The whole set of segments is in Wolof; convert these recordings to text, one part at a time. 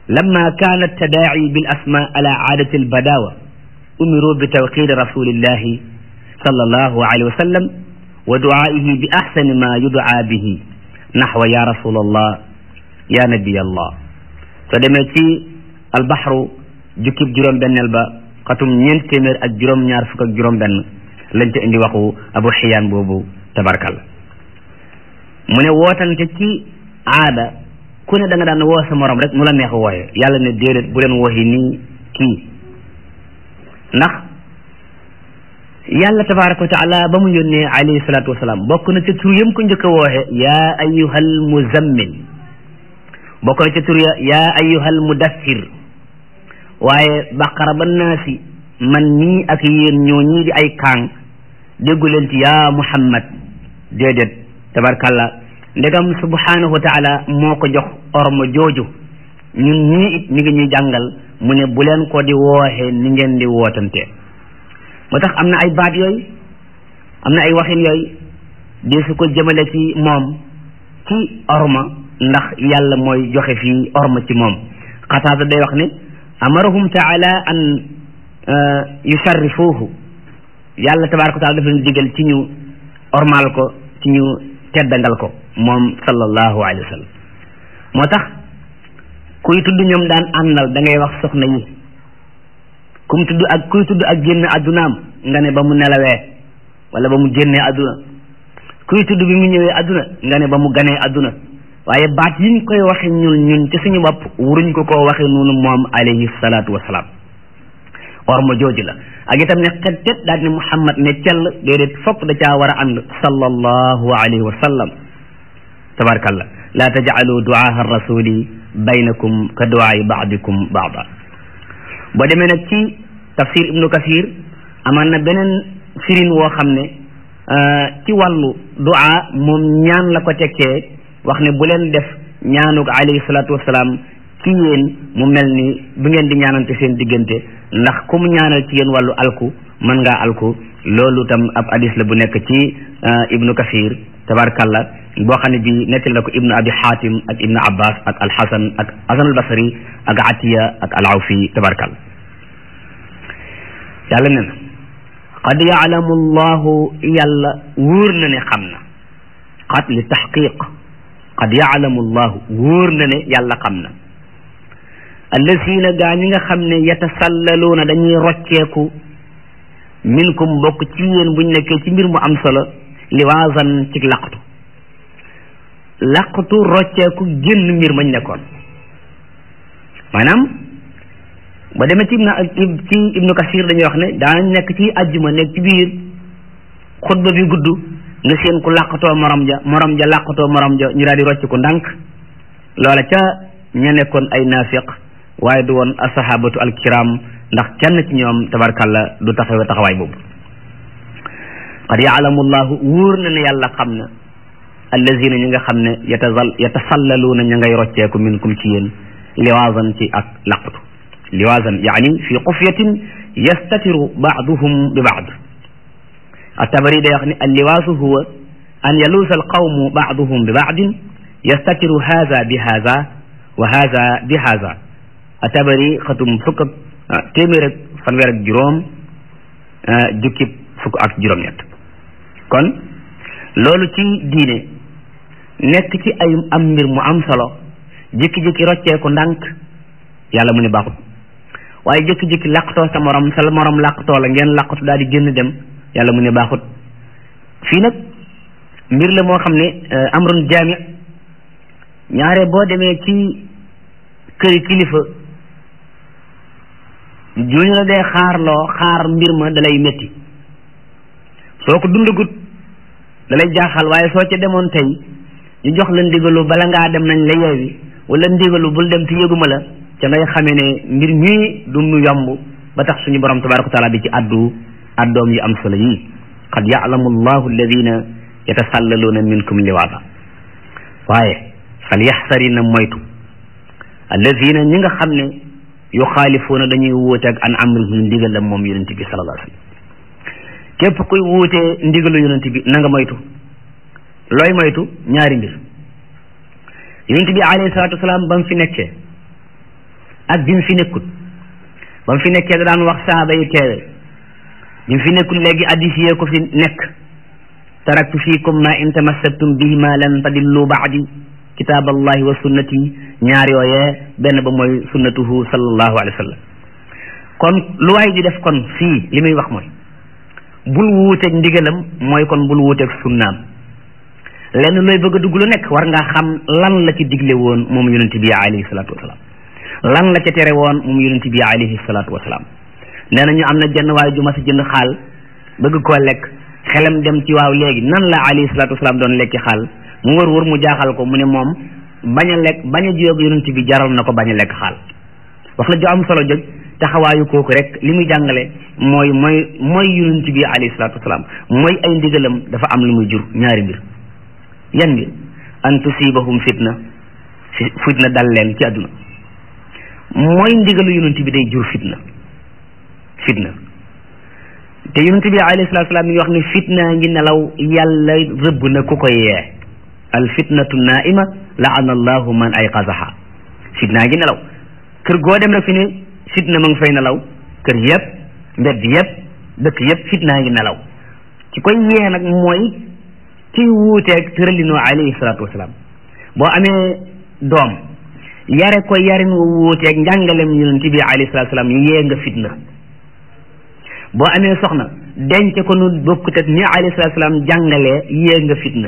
lamma kaana tadaaci bil asma ala aadati al badawa umiru bi tawqidi rasulillahi sallallahu alayhi wa sallam wa duaihi bi axsani ma yudaa bihi naxwa ya rasul allah ya nabiy allah soo demee ci albaxru jukkib juróom benneel ba xatum ñeent téeméer ak juróom ñaar fukk ak juróom benn lañ ca indi waxu abu xiyaan boobu tabarkal mu ne wootante ci aada ku ne da nga daan woo sa morom rek nu la neex wooye yàlla ne déedéet bu leen wooyi nii kii ndax yàlla tabaraka wa taala ba mu yónnee alayhi salaatu wasalaam bokk na ca tur yëm ko njëkk a wooxe yaa ayyuhal muzammil bokk na ca tur ya yaa ayyuhal mudassir waaye baqara ba naasi man ñii ak yéen ñoo ñii di ay kaang déggu leen ci yaa muhammad déedéet tabarkalla ndegam subhanahu wa taala moo ko jox orma jooju ñun ñii it mi ngi ñuy jàngal mu ne bu leen ko di wooxe ni ngeen di wootante moo tax am na ay baat yooyu am na ay waxin yooyu di su ko jëmale ci moom ci orma ndax yàlla mooy joxe fii orma ci moom xataata day wax ne amarahum taala an yusharrifuuhu yàlla tabaraka wa taala dafa leen digal ci ñu ormal ko ci ñu teddangal ko moom sallallahu alayhi wa sallam moo tax kuy tudd ñoom daan àndal da ngay wax soxna yi kum tudd ak kuy tudd ak génn addunaam nga ne ba mu nelawee wala ba mu génnee adduna kuy tudd bi mu ñëwee adduna nga ne ba mu ganee adduna waaye baat yiñ koy waxe ñun ñun ci suñu bopp wuruñ ko koo waxe noonu moom alayhi salaatu wasalaam war ma jooju la ak itam ne xet tet daal ne muhammad ne cell déedéet fokk da caa war a ànd sallallahu alayhi wa sallam tabarakallah la tajcalu duaaha rasuli baynakum ka duaai baadikum baada boo demee nag ci tafsir ibnu kasir amaan na beneen firin woo xam ne ci wàllu duaa moom ñaan la ko tekkee wax ne bu leen def ñaanug alayhi salaatu wasalaam ci yéen mu mel ni bu ngeen di ñaanante seen diggante ndax ku mu ñaanal ci yéen wàllu alku mën ngaa alku loolu tam ab hadis la bu nekk ci ibnu kasir tabarkalla boo xam ne bi nettal na ko ibnu abi xaatim ak ibnu abbas ak alxasan ak hasan albasri ak atiya ak alawfi tabarkalla yàlla ne na qad yaalamu allahu yàlla wóor na ne xam na qad li taxqiq qad yaalamu allahu wóor na ne yàlla xam na allazina gaa ñi nga xam ne yatasallaluuna dañuy rocceeku minkum bokk ci yéen buñ nekkee ci mbir mu am solo liwaasan ci laqatu laqatu rocceeku génn mbir mañ nekkoon maanaam ba demee ci ibnu ci ibnu kasir dañuy wax ne daañ nekk ci ajjuma nekk ci biir xutba bi gudd nga seen ku làqatoo morom ja morom ja làqatoo morom ja ñu daal di rocc ko ndànk loola ca ña nekkoon ay naafiq waaye du woon asahabatu alkiram ndax kenn ci ñoom tabarkalla du taxawe taxawaay boobu qad yaalamu llahu wóor na ne yàlla xam na allazina ñi nga xam ne yatazal yatasallaluuna ña ngay rocceeku minkum ci yéen liwaasan ci ak laqatu liwaasan yaani fi xufyatin yastatiru baaduhum bi baad التبري ده يعني اللواس هو أن يلوث القوم بعضهم ببعض يستتر هذا بهذا وهذا بهذا التبري ختم فك تمر فنوير جروم جكب فك أك جروم يت kon loolu ci diine nekk ci ay am mbir mu am solo jékki-jékki roccee ko ndànk yàlla mu ne baaxut waaye jékki-jékki làqtoo sa morom sa morom làqtoo la ngeen làqatu daal di génn dem yàlla mu ne baaxut fii nag mbir la moo xam ne amrun jaami ñaare boo demee ci këri kilifa juñu la dee xaarloo xaar mbir ma dalay métti soo ko dundagut dalay jaaxal waaye soo ca demoon tey ñu jox la ndigalu bala ngaa dem nañ la yeewi wala ndigalu bul dem te yëguma la ca ngay xamee ne mbir mii du mu yomb ba tax suñu borom tabaraka wa taala di ci addu addoom yi am solo yi qad ya'lamu allahu alladina yatasallaluuna minkum liwaada waaye fal yaxsarina moytu alladina ñi nga xam ne yuxaalifuuna dañuy wuute ak an amrihi ndigalam moom yonent bi sallallahu alayhi wasallam képp kuy wuutee ndigalu yonent bi na nga moytu looy moytu ñaari mbir yonent bi alayhi salaatu wasalaam ba mu fi nekkee ak bi mu fi nekkut ba mu fi nekkee da daan wax saaba yi teewe bi mu fi nekkul léegi addis yee ko fi nekk taraktu fiikum ma in tamassaktum bihima lan tadillu baadi kitaab allahi wa sunnati ñaar yooyee benn ba mooy sunnatuhu sallallahu alayhi wa sallam kon lu waay di def kon fii li muy wax mooy bul wuuteeg ndigalam mooy kon bul wuuteeg sunnaam lenn looy bëgg a dugg lu nekk war ngaa xam lan la ci digle woon moom yonente bi alayhi salaatu wasalaam lan la ca tere woon moom yonente bi alayhi salaatu wasalaam nee nañu am na jenn waay ju ma si jënd xaal bëgg koo lekk xelam dem ci waaw léegi nan la alayhi salaatu wasalaam doon lekki xaal mu wër wër mu jaaxal ko mu ne moom bañ a lekk bañ a jiyoog yonent bi jaral na ko bañ a lekk xaal wax la ju am solo joj taxawaayu kooku rek li muy jàngale mooy mooy mooy yonent bi alayhi salaatu wasalaam mooy ay ndigalam dafa am lu muy jur ñaari mbir yan mbir an tusibahum fitna fitna dal leen ci àdduna mooy ndigalu yonent bi day jur fitna fitna te yonent bi alayhi salaatu wasalaam mi ngi wax ne fitna ngi nelaw yàlla rëbb na ku koy yee al fitnatu naima laana allahu man ayqazaha fitna ngi nelaw kër goo dem rek fi ne fitna ma ngi fay nelaw kër yëpp mbedd yëpp dëkk yëpp fitna ngi nelaw ci koy yee nag mooy ci wuuteeg tëralinu alayhi salaatu wasalaam boo amee doom yare ko yarin wu wuuteeg njàngalem yonent bi alayhi salaatu wasalaam yee nga fitna boo amee soxna denc ko nu bokkut ak ni alayhi salaatu wasalaam jàngalee yee nga fitna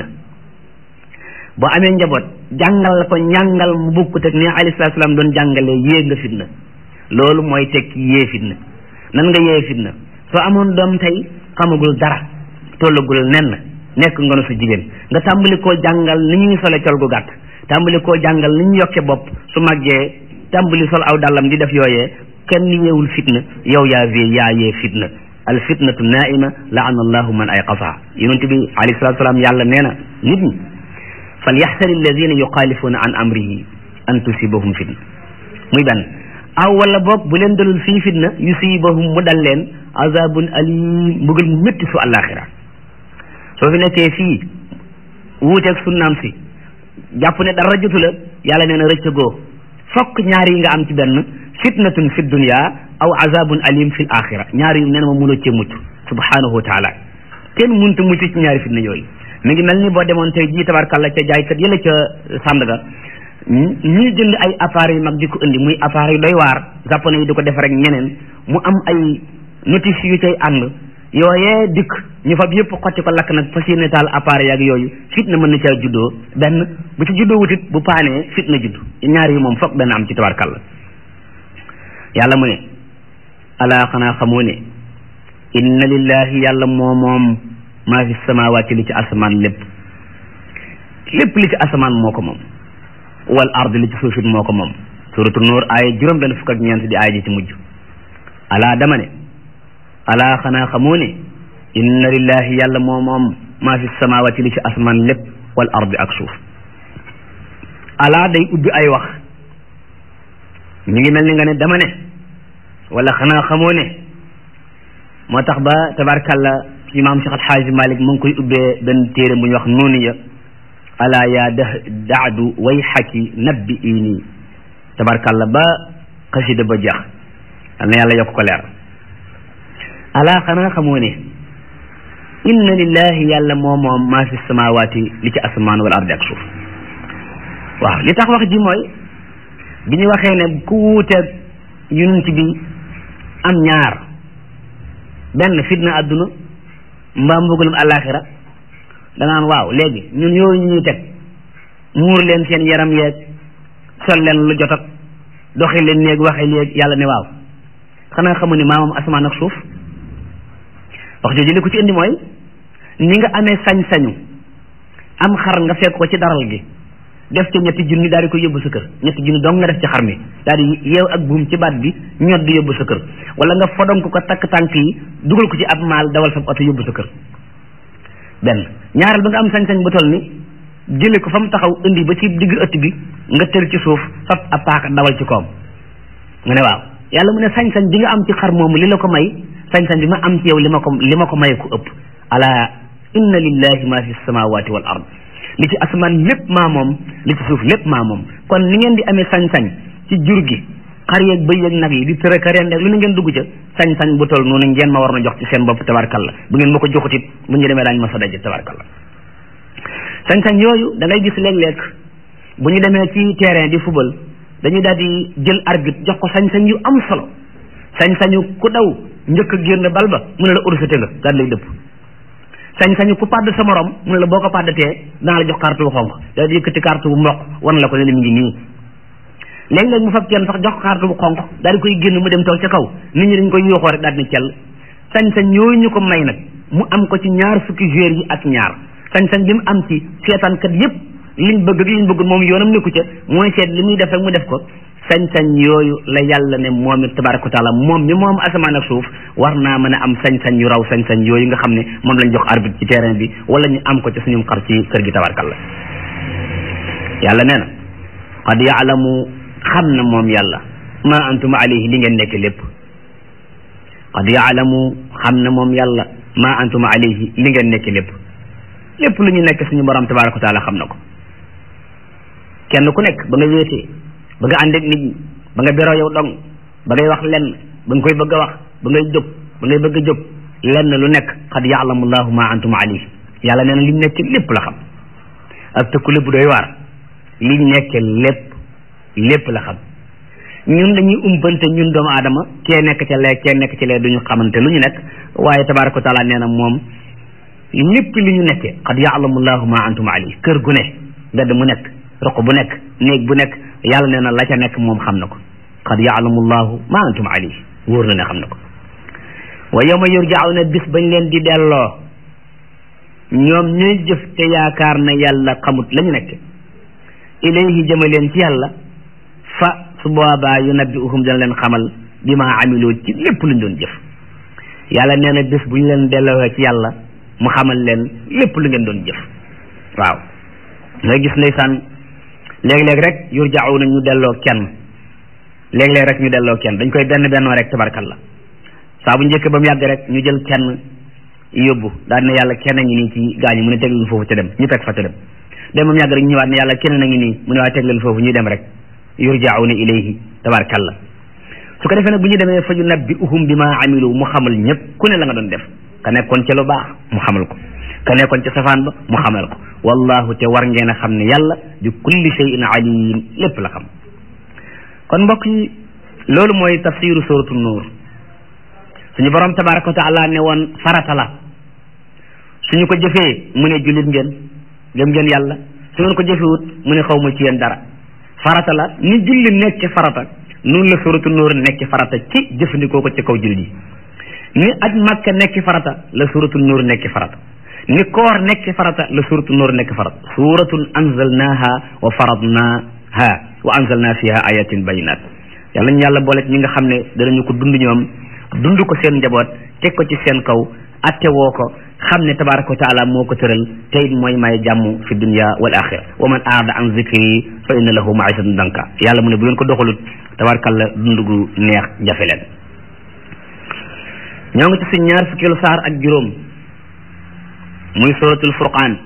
boo amee njaboot jàngal ko njàngal mu bokkut ak ni alayhi salaatu wasalaam doon jàngalee yee nga fitna loolu mooy tekki yee fitna nan nga yee fitna soo amoon doom tey xamagul dara tollagul nen nekk nga nu su jigéen nga tàmbali koo jàngal ni ñuy sole col gu gàtt tàmbali koo jàngal ni ñu yokke bopp su màggee tàmbali sol aw dàllam di def yooyee kenn yeewul fitna yow yaa vie yaa yee fitna al fitnatu naima laana allahu man ayqasaha yonent bi alayhi salatu salaam yàlla nee na nit ñi fal yaxsari alladina yuxaalifuna an amrihi an tusibahum fitna muy benn aw wala boog bu leen dalul fii fitna yusibahum mu dal leen azabun alim mbugal mu métti su àllaaxira soo fi nekkee fii wuuteeg sunnaam si jàpp ne dara jotu la yàlla nee na rëccagoo fokk ñaar yi nga am ci benn fitnatun fi dunya aw azabun alim fi axira ñaar yu nee na ma mënoo cee mucc subhanahu wa taala kenn mënta mucc ci ñaari fitna yooyu mi ngi mel ni boo demoon tey jii tabarkalla ca jaaykat yële ca Sandaga ñuy jënd ay appareils yu mag di ko indi muy appareil doy waar japonais yi di ko def rek ñeneen mu am ay notice yu cay ànd yooyee dikk ñu fab yëpp xotti ko lakk nag fas yéene taal appareil ak yooyu fitna mën na caa juddoo benn bu ci juddoo wutit bu paanee fitna judd ñaar yi moom foog benn am ci tabarkalla yàlla mu ne alaa xanaa xamoo ne inna lillahi yàlla moo moom maa fi samawaati li ci asamaan lépp lépp li ci asamaan moo ko moom wal ard li ci suufit moo ko moom suratu nuur aaya juróom benn fukk ak ñeent di aaya ji ci mujj alaa dama ne alaa xanaa xamoo ne inna lillahi yàlla moo moom maa fi samawaati li ci asamaan lépp wal ard ak suuf alaa day ubbi ay wax ñu ngi mel ni nga ne dama ne wala xanaa xamoo ne moo tax ba tabarkalla imaam Cheikh Alxaaji Malik mu ngi koy ubbee benn téere bu ñuy wax nuuniya ala yaa da daadu way xaki nabbi ini tabarkalla ba xasida ba jeex al na yàlla yokk ko leer ala xanaa xamoo ne inna lillahi yàlla moo moom maa fi samawaati li ci asamaan wal ardi ak suuf waaw li tax wax ji mooy bi ñu waxee ne ku wuuteeg yonent bi am ñaar benn fitna àdduna mbaa mbugalum àllaaxira da naan waaw léegi ñun yooyu ñu ñuy teg muur leen seen yaram yeeg sol leen lu jot ak doxi leen néeg waxe léeg yàlla ne waaw xanaa xamu ne maamam asamaan ak suuf wax jooju li ko ci indi mooy ni nga amee sañ-sañu am xar nga fekk ko ci daral gi def ci ñetti junni daal di ko yóbbu sa kër ñetti junni dong nga def ci xar mi daal di yeew ak buum ci baat bi ñot di yóbbu sa kër wala nga fodonk ko takk tànk yi dugal ko ci ab maal dawal sa oto yóbbu sa kër benn ñaareel ba nga am sañ-sañ bu toll ni jële ko fa mu taxaw indi ba ci digg ëtt bi nga tër ci suuf fab ab paaka dawal ci koom nga ne waaw yàlla mu ne sañ-sañ bi nga am ci xar moomu li la ko may sañ-sañ bi ma am ci yow li ma ko li ma ko may ku ëpp ala inna lillahi ma fi samawati wal ard li ci asamaan lépp maa moom li ci suuf lépp maa moom kon ni ngeen di amee sañ-sañ ci jur gi xar yeeg bëy yeeg nag yi di tëra ka reen rek lu ne ngeen dugg ca sañ-sañ bu toll noonu ngeen ma war na jox ci seen bopp tabarkalla bu ngeen ma ko joxutit bu ñu demee daañu ma sa daje tabarkalla sañ-sañ yooyu da ngay gis léeg-léeg bu ñu demee ci terrain di football dañuy daal di jël arbitre jox ko sañ-sañ yu am solo sañ-sañu ku daw njëkk a génn bal ba mu ne la urusate nga daal lay dëpp sañ-sañu ku pàdd sa morom mu ne la boo ko pàddatee dana la jox carte bu xonq daal di yëkkati carte bu mboq wan la ko ne la mi ngi nii léeg-léeg mu fab kenn sax jox carte bu xonq daal di koy génn mu dem toog ca kaw nit ñi dañ koy yooxoo rek daal di cell sañ-sañ yooyu ñu ko may nag mu am ko ci ñaar fukki joueurs yi ak ñaar sañ-sañ bi mu am ci seetaankat yépp liñ bëgg ak liñ bëgg moom yoonam nekku ca mooy seet li muy def rek mu def ko sañ-sañ yooyu la yàlla ne moom it tabaraka taala moom mi moom asamaan ak suuf war naa mën a am sañ-sañ yu raw sañ-sañ yooyu nga xam ne moom lañ jox arbitre ci terrain bi wala ñu am ko ci suñum xar ci kër gi tabarakalla yàlla nee na qad yaalamu xam na moom yàlla ma antum alayhi li ngeen nekk lépp qad yaalamu xam na moom yàlla ma antum alayhi li ngeen nekk lépp lépp lu ñu nekk suñu borom tabaraka taala xam na ko kenn ku nekk ba nga wéetee ba nga ànd ak nit ñi ba nga beroo yow dong ba ngay wax lenn ba nga koy bëgg a wax ba ngay jóg ba ngay bëgg a jóg lenn lu nekk qad yaalamu llahu ma antum alayhi yàlla nee na li nekk lépp la xam ak tëkkule bu doy waar li nekk lépp lépp la xam ñun dañuy umpante ñun doomu aadama kee nekk ca lee kee nekk ca lee duñu xamante lu ñu nekk waaye tabaraka wa taala nee na moom lépp li ñu nekkee qad yaalamu llahu ma antum alayhi kër gu ne mbedd mu nekk roq bu nekk néeg bu nekk yàlla nee na la ca nekk moom xam na ko qad yaalamu llahu ma antum alayhi wóor na ne xam na ko wa yawma yurjauna bis bañ leen di delloo ñoom ñuy jëf te yaakaar na yàlla xamut la ñu nekk ilayhi jëma leen ci yàlla fa su boobaa yunabbiuhum dana leen xamal bi ma amiloo ci lépp luñ doon jëf yàlla nee na bis bu ñu leen delloo ci yàlla mu xamal leen lépp lu ngeen doon jëf waaw nga gis ndeysaan léeg-léeg rek yurjauna ñu delloo kenn léeg-léeg rek ñu delloo kenn dañ koy benn bennoo rek tabarkalla saa bu njëkk ba mu yàgg rek ñu jël kenn yóbbu daal ne yàlla kenn a ngi nii ci gaañu mu ne teg leen foofu ca dem ñu teg fa ca dem dem ba mu yàgg rek ñu ñëwaat ne yàlla kenn a ngi nii mu ne waa teg leen foofu ñu dem rek yurjauna ilayhi tabarkalla su ko defee nag bu ñu demee fa yunabbiuhum bi ma amilu mu xamal ñëpp ku ne la nga doon def ka nekkoon ca lu baax mu xamal ko ka nekkoon ca safaan ba mu xamal ko wallahu te war ngeen a xam ne yàlla bi kulli shay'in alim lépp la xam kon mbokk yi loolu mooy tafsiru suratu nuur suñu borom tabaraka wa taala ne woon farata la suñu ko jëfee mu ne jullit ngeen gëm ngeen yàlla su ngeen ko jëfewut mu ne xaw ma ci yéen dara farata la ni julli nekk ci farata noonu la suratu nuur nekk ci farata ci jëfandikoo ko ci kaw jullit yi ni aj màkka nekk farata la suratu nuur nekk farata ni koor nekk farata la suratu nuur nekk farata suratun anzalnaha wa faradnaha wa anzalna fiha ayatin bayinat yàlla ñu yàlla boole ñi nga xam ne danañu ko dund ñoom dund ko seen njaboot teg ko ci seen kaw atte woo ko xam ne tabaraka wa taala moo ko tëral te it mooy may jàmm fi dunya wal axira wa man aada an zikri fa inna lahu maisatan danka yàlla mu ne bu ngeen ko doxalut tabarakalla dund gu neex jafe leen ñoo ngi ci suñ ñaar fukkeelu saar ak juróom muy suratul furqaan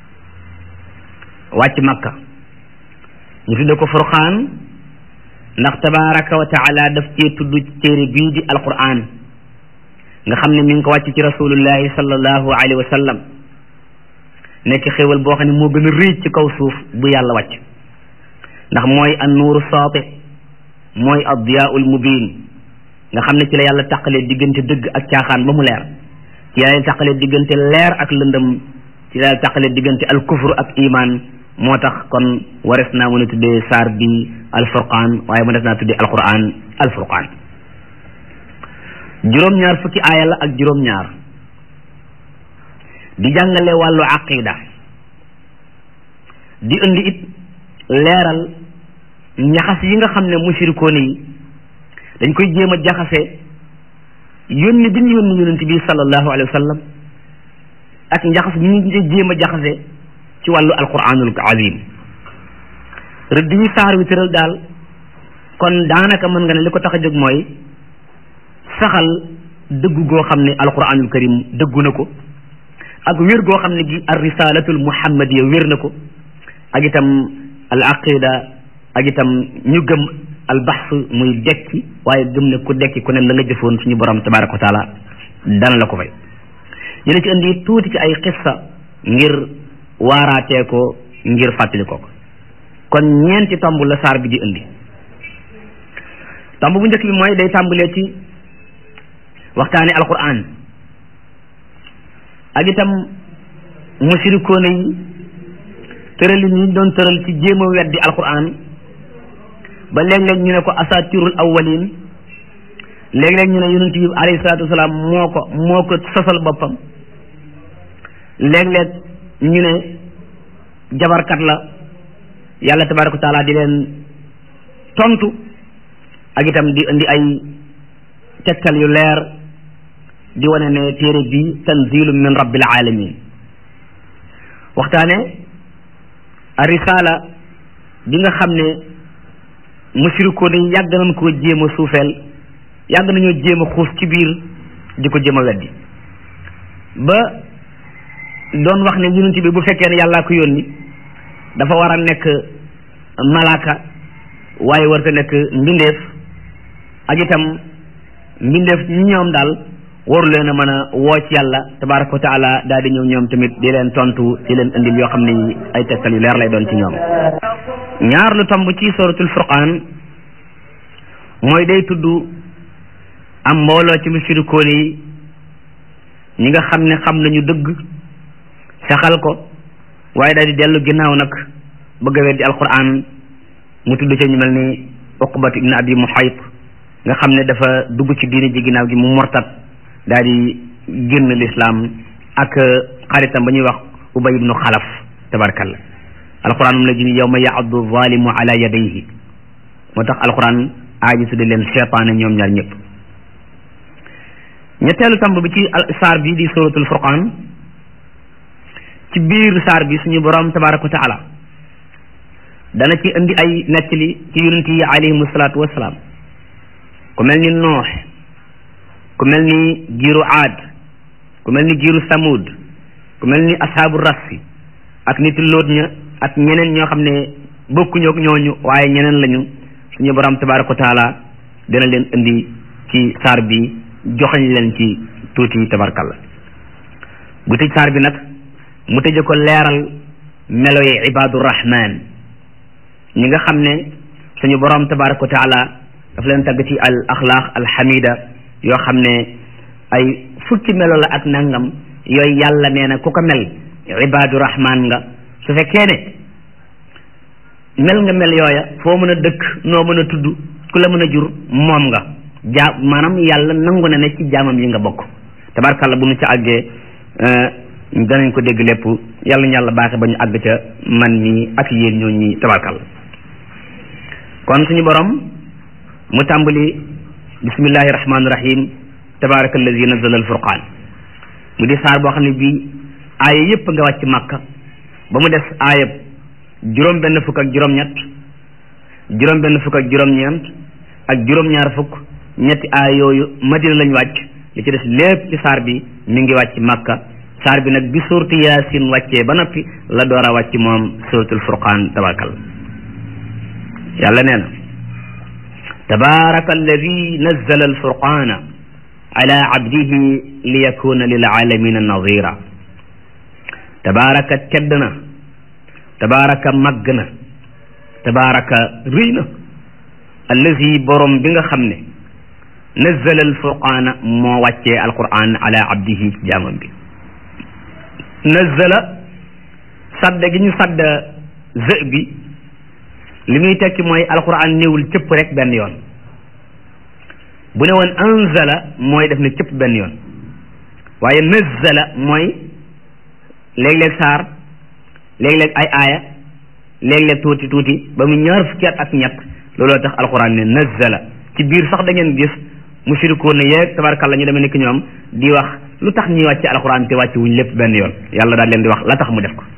wàcc makka ñu tudde ko furqaan ndax tabaraka wa taala daf cee tudd téere bii di alquran nga xam ne mi ngi ko wàcc ci rasulullahi sallallahu alayhi wa sallam nekk xéewal boo xam ne moo gën a rëy ci kaw suuf bu yàlla wàcc ndax mooy an nuuru saati mooy ad diyaul mubin nga xam ne ci la yàlla tàqalee diggante dëgg ak caaxaan ba mu leer ci la yàlla tàqalee diggante leer ak lëndëm ci la yàlla tàqalee diggante al kufru ak iman moo tax kon wares naa mën a tuddee saar bi alfurqaan waaye mënees naa tuddee alquran alfurqaan juróom-ñaar fukki aaya la ak juróom-ñaar di jàngale wàllu aqida di indi it leeral ñaxas yi nga xam ne mushrikoon yi dañ koy jéem a jaxase yónni bi ñu yónni yonent bi sallallahu alayhi wa sallam ak njaxas bi ñu jéem a jaxase ci wàllu alquranul azim rëdd yi saar wi tëral daal kon daanaka mën nga ne li ko tax a jóg mooy saxal dëggu goo xam ne alquranul karim dëggu na ko ak wér goo xam ne gi ar risalatul muhammadiya wér na ko ak itam al aqida ak itam ñu gëm albaxs muy dekki waaye gëm ne ku dekki ku ne la nga jëfoon suñu borom tabaraka wa taala dana la ko fay ñu ne ci indi tuuti ci ay xissa ngir waaraatee ko ngir fàttali ko kon ñeenti tomb la saar bi di indi tomb bu njëkk bi mooy day tàmbalee ci waxtaane alquran ak itam musirikoone yi tëralin yi doon tëral ci jéem a weddi alquran ba léeg-léeg ñu ne ko asatirul awwalin léeg-léeg ñu ne yonent bi alayhi salaatu wasalaam moo ko moo ko sosal boppam léeg-léeg ñu ne jabarkat la yàlla tabaraka wa taala di leen tontu ak itam di indi ay tegtal yu leer di wane ne téere bi tanzilu min rabbil alamin waxtaane a risala bi nga xam ne musirikoon yi yàgg nañ koo jéem a suufeel yàgg nañoo jéem a xuus ci biir di ko jéem a weddi ba doon wax ne yonent bi bu fekkee ne yàllaa ko yónni dafa war a nekk malaaka waaye warta nekk mbindeef ak itam mbindeef ñi ñoom daal waru leen a mën a woo ci yàlla tabaraka wa taala daal di ñëw ñoom tamit di leen tontu di leen indil yoo xam ne ay tegtal yu leer lay doon ci ñoom ñaar lu tomb ci suratul furqaan mooy day tudd am mbooloo ci musirikoon yi ñi nga xam ne xam nañu dëgg saxal ko waaye daal di dellu ginnaaw nag bëgg a weddi alquran mu tudd ci ñu mel ni uqbat ibn abi muhayt nga xam ne dafa dugg ci diine ji ginnaaw gi mu mortat daal di génn lislaam ak xaritam ba ñuy wax ubay ibnu xalaf tabarkalla alquran moom la ji yawma yaaddu zalimu ala yadayhi moo tax alquran aaji tudde leen cheytaane ñoom ñaar ñëpp ñetteelu tamb bi ci saar bi di suratul furqan ci biir saar bi suñu borom tabaraka wa taala dana ci indi ay nettali ci yonent yi alayhimu salaatu wasalaam ku mel ni noox ku mel ni giiru aad ku mel ni giiru samud ku mel ni ashaabu rassi ak nit lóot ña ak ñeneen ñoo xam ne bokkuñu ak ñooñu waaye ñeneen lañu suñu borom tabaraka wa taala dina leen indi ci saar bi joxañ leen ci tuuti tabarkalla bu tëj saar bi nag mu tëje ko leeral melo yi ibaadu rahman ñi nga xam ne suñu borom tabaraka wa taala daf leen tagg ci al axlaaq al xamida yoo xam ne ay fukki melo la ak nangam yooyu yàlla nee na ku ko mel ibaadu rahman nga su fekkee ne mel nga mel yooya foo mën a dëkk noo mën a tudd ku la mën a jur moom nga jaa maanaam yàlla nangu na ne ci jaamam yi nga bokk tabarkalla bu nu ca àggee danañ ko dégg lépp yàlla ñu yàlla baaxe ba ñu àgg ca man mi ak yéen ñoo ñi tabarkalla kon suñu borom mu tàmbali bismillahi rahmaani rahim tabaraka allazi nazala al furqaan mu di saar boo xam ne bii aaya yépp nga wàcc màkka ba mu des aayab juróom benn fukk ak juróom-ñett juróom benn fukk ak juróom-ñeent ak juróom-ñaar fukk ñetti aaya yooyu madina lañ wàcc li ci des lépp ci saar bi mi ngi wàcc màkka saar bi nag bi suurtu yaasin wàccee ba noppi la door a wàcc moom suuratul furqaan tabarakal yàlla nee na tabaraka alladi nazzala alfurqaana ala abdihi li yakuna lil alamina nadira tabaraka tedd na tabaraka màgg na tabaraka rëy na allazi borom bi nga xam ne nazzala alfurqaana moo wàccee alquran ala abdihi ci jaamam bi nazzala sadda gi ñu sadda zë bi li muy tekki mooy alquran ñëwul cëpp rek benn yoon bu ne woon anzala mooy def ne cëpp benn yoon waaye nazzala mooy léeg-léeg saar léeg-léeg ay aaya léeg-léeg tuuti tuuti ba mu ñaar fukki at ak ñett looloo tax alquran ne nazzala ci biir sax da ngeen gis mushrikoon ne yeeg tabarkalla ñu demee nekk ñoom di wax lu tax ñuy wàcce alquran te wàcce wuñ lépp benn yoon yàlla daal leen di wax la tax mu def ko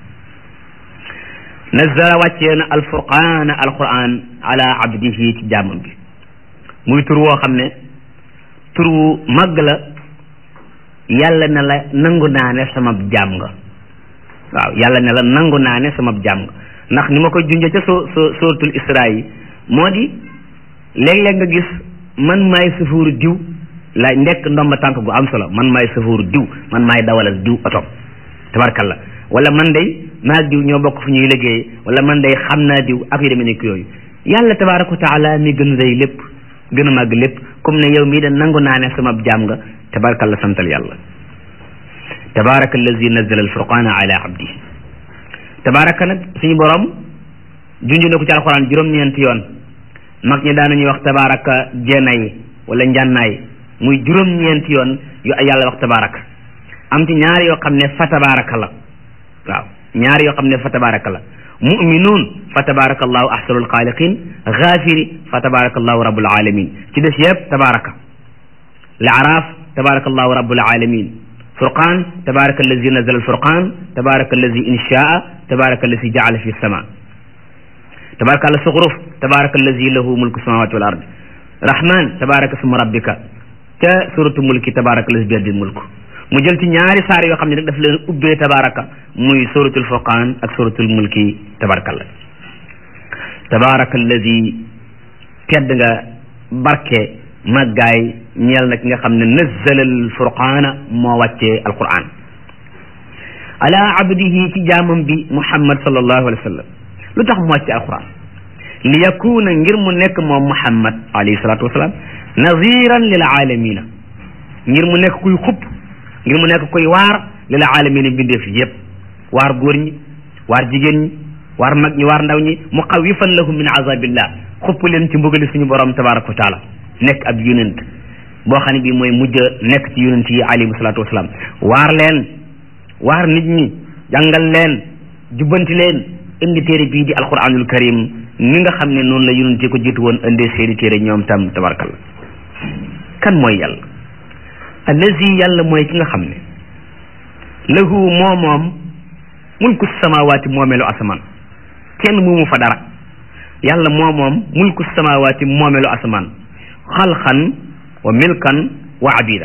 nazzala wàccee na alfurqaana alquran ala abdihi ci jaamam bi muy tur woo xam ne tur wu màgg la yàlla ne la nangu naa ne sama jaam nga waaw yàlla ne la nangu naa ne sama jaam nga ndax ni ma ko junjee ca so so suratul isra yi moo di léeg-léeg nga gis man maay sëfooru diw la ndekk ndomba tànk gu am solo man maay sëfooru diw man maay dawalal diw oto tabarkalla wala man day maag diw ñoo bokk fu ñuy liggéey wala man day xam naa diw ak yu demee nekk yooyu yàlla tabaraka wa taala mi gën rëy lépp gën a màgg lépp comme ne yow mii da nangu naa ne sama jaam nga tabarakalla santal yàlla tabaraka allazi nazala alfurqana ala abdi tabaraka nag suñu borom junj na ko ci alxuraan juróom-ñeenti yoon mag ñi daanañuy wax tabaraka jeenay wala njànnaay muy juróom-ñeenti yoon yu yàlla wax tabaraka am ci ñaar yoo xam ne fa tabaraka la waaw ñaar yoo xam ne fa tabaraka la muminuun fa tabaraka allahu ahsanul xaaliqin gaafiri fa tabaraka allahu rabbul alamin ci des yëpp tabaraka laaraaf tabaraka allahu rabbul alamin furqaan tabaraka allazi nazala alfurqaan tabaraka allazi inshaa tabaraka allazi jaala fi sama tabaraka allah suxruf tabaraka allazi lahu mulku samawati wal ard rahman tabaraka suma rabbika ca suratu mulki tabaraka allazi biyadil mulk mu jël ci ñaari saar yoo xam ne rek daf leen ubbee tabaraka muy suratul furqaan ak suratul mulki tabarakallah tabaraka allazi tedd nga barke màggaay ñeel na ki nga xam ne nazzala al furqaana moo wàccee alquran ala abdihi ci jaamam bi muhammad sallallahu alayhi wa sallam lu tax mu wàccee alquran li yakuna ngir mu nekk moom muhammad alayhi salatu wasalaam naziran lil alamina ngir mu nekk kuy xupp ngir mu nekk koy waar lil alamina bindeef yépp waar góor ñi waar jigéen ñi waar mag ñi waar ndaw ñi muxawifan lahum min azabillah xupp leen ci mbugali suñu borom tabaraka wa taala nekk ab yonent boo xam ne bii mooy mujj nekk ci yonent yi alayhi salaatu wasalaam waar leen waar nit ñi jàngal leen jubbanti leen indi téere bii di alquranul karim ni nga xam ne noonu la yonent yi ko jiitu woon indee seeni téere ñoom tam tabarakalla kan mooy yàlla allazi yàlla mooy ki nga xam ne lahu moo moom mulku samawaati moomeelu asamaan kenn moomu fa dara yàlla moo moom mulku samawaati moomeelu asamaan xalxan wa milkan wa abidan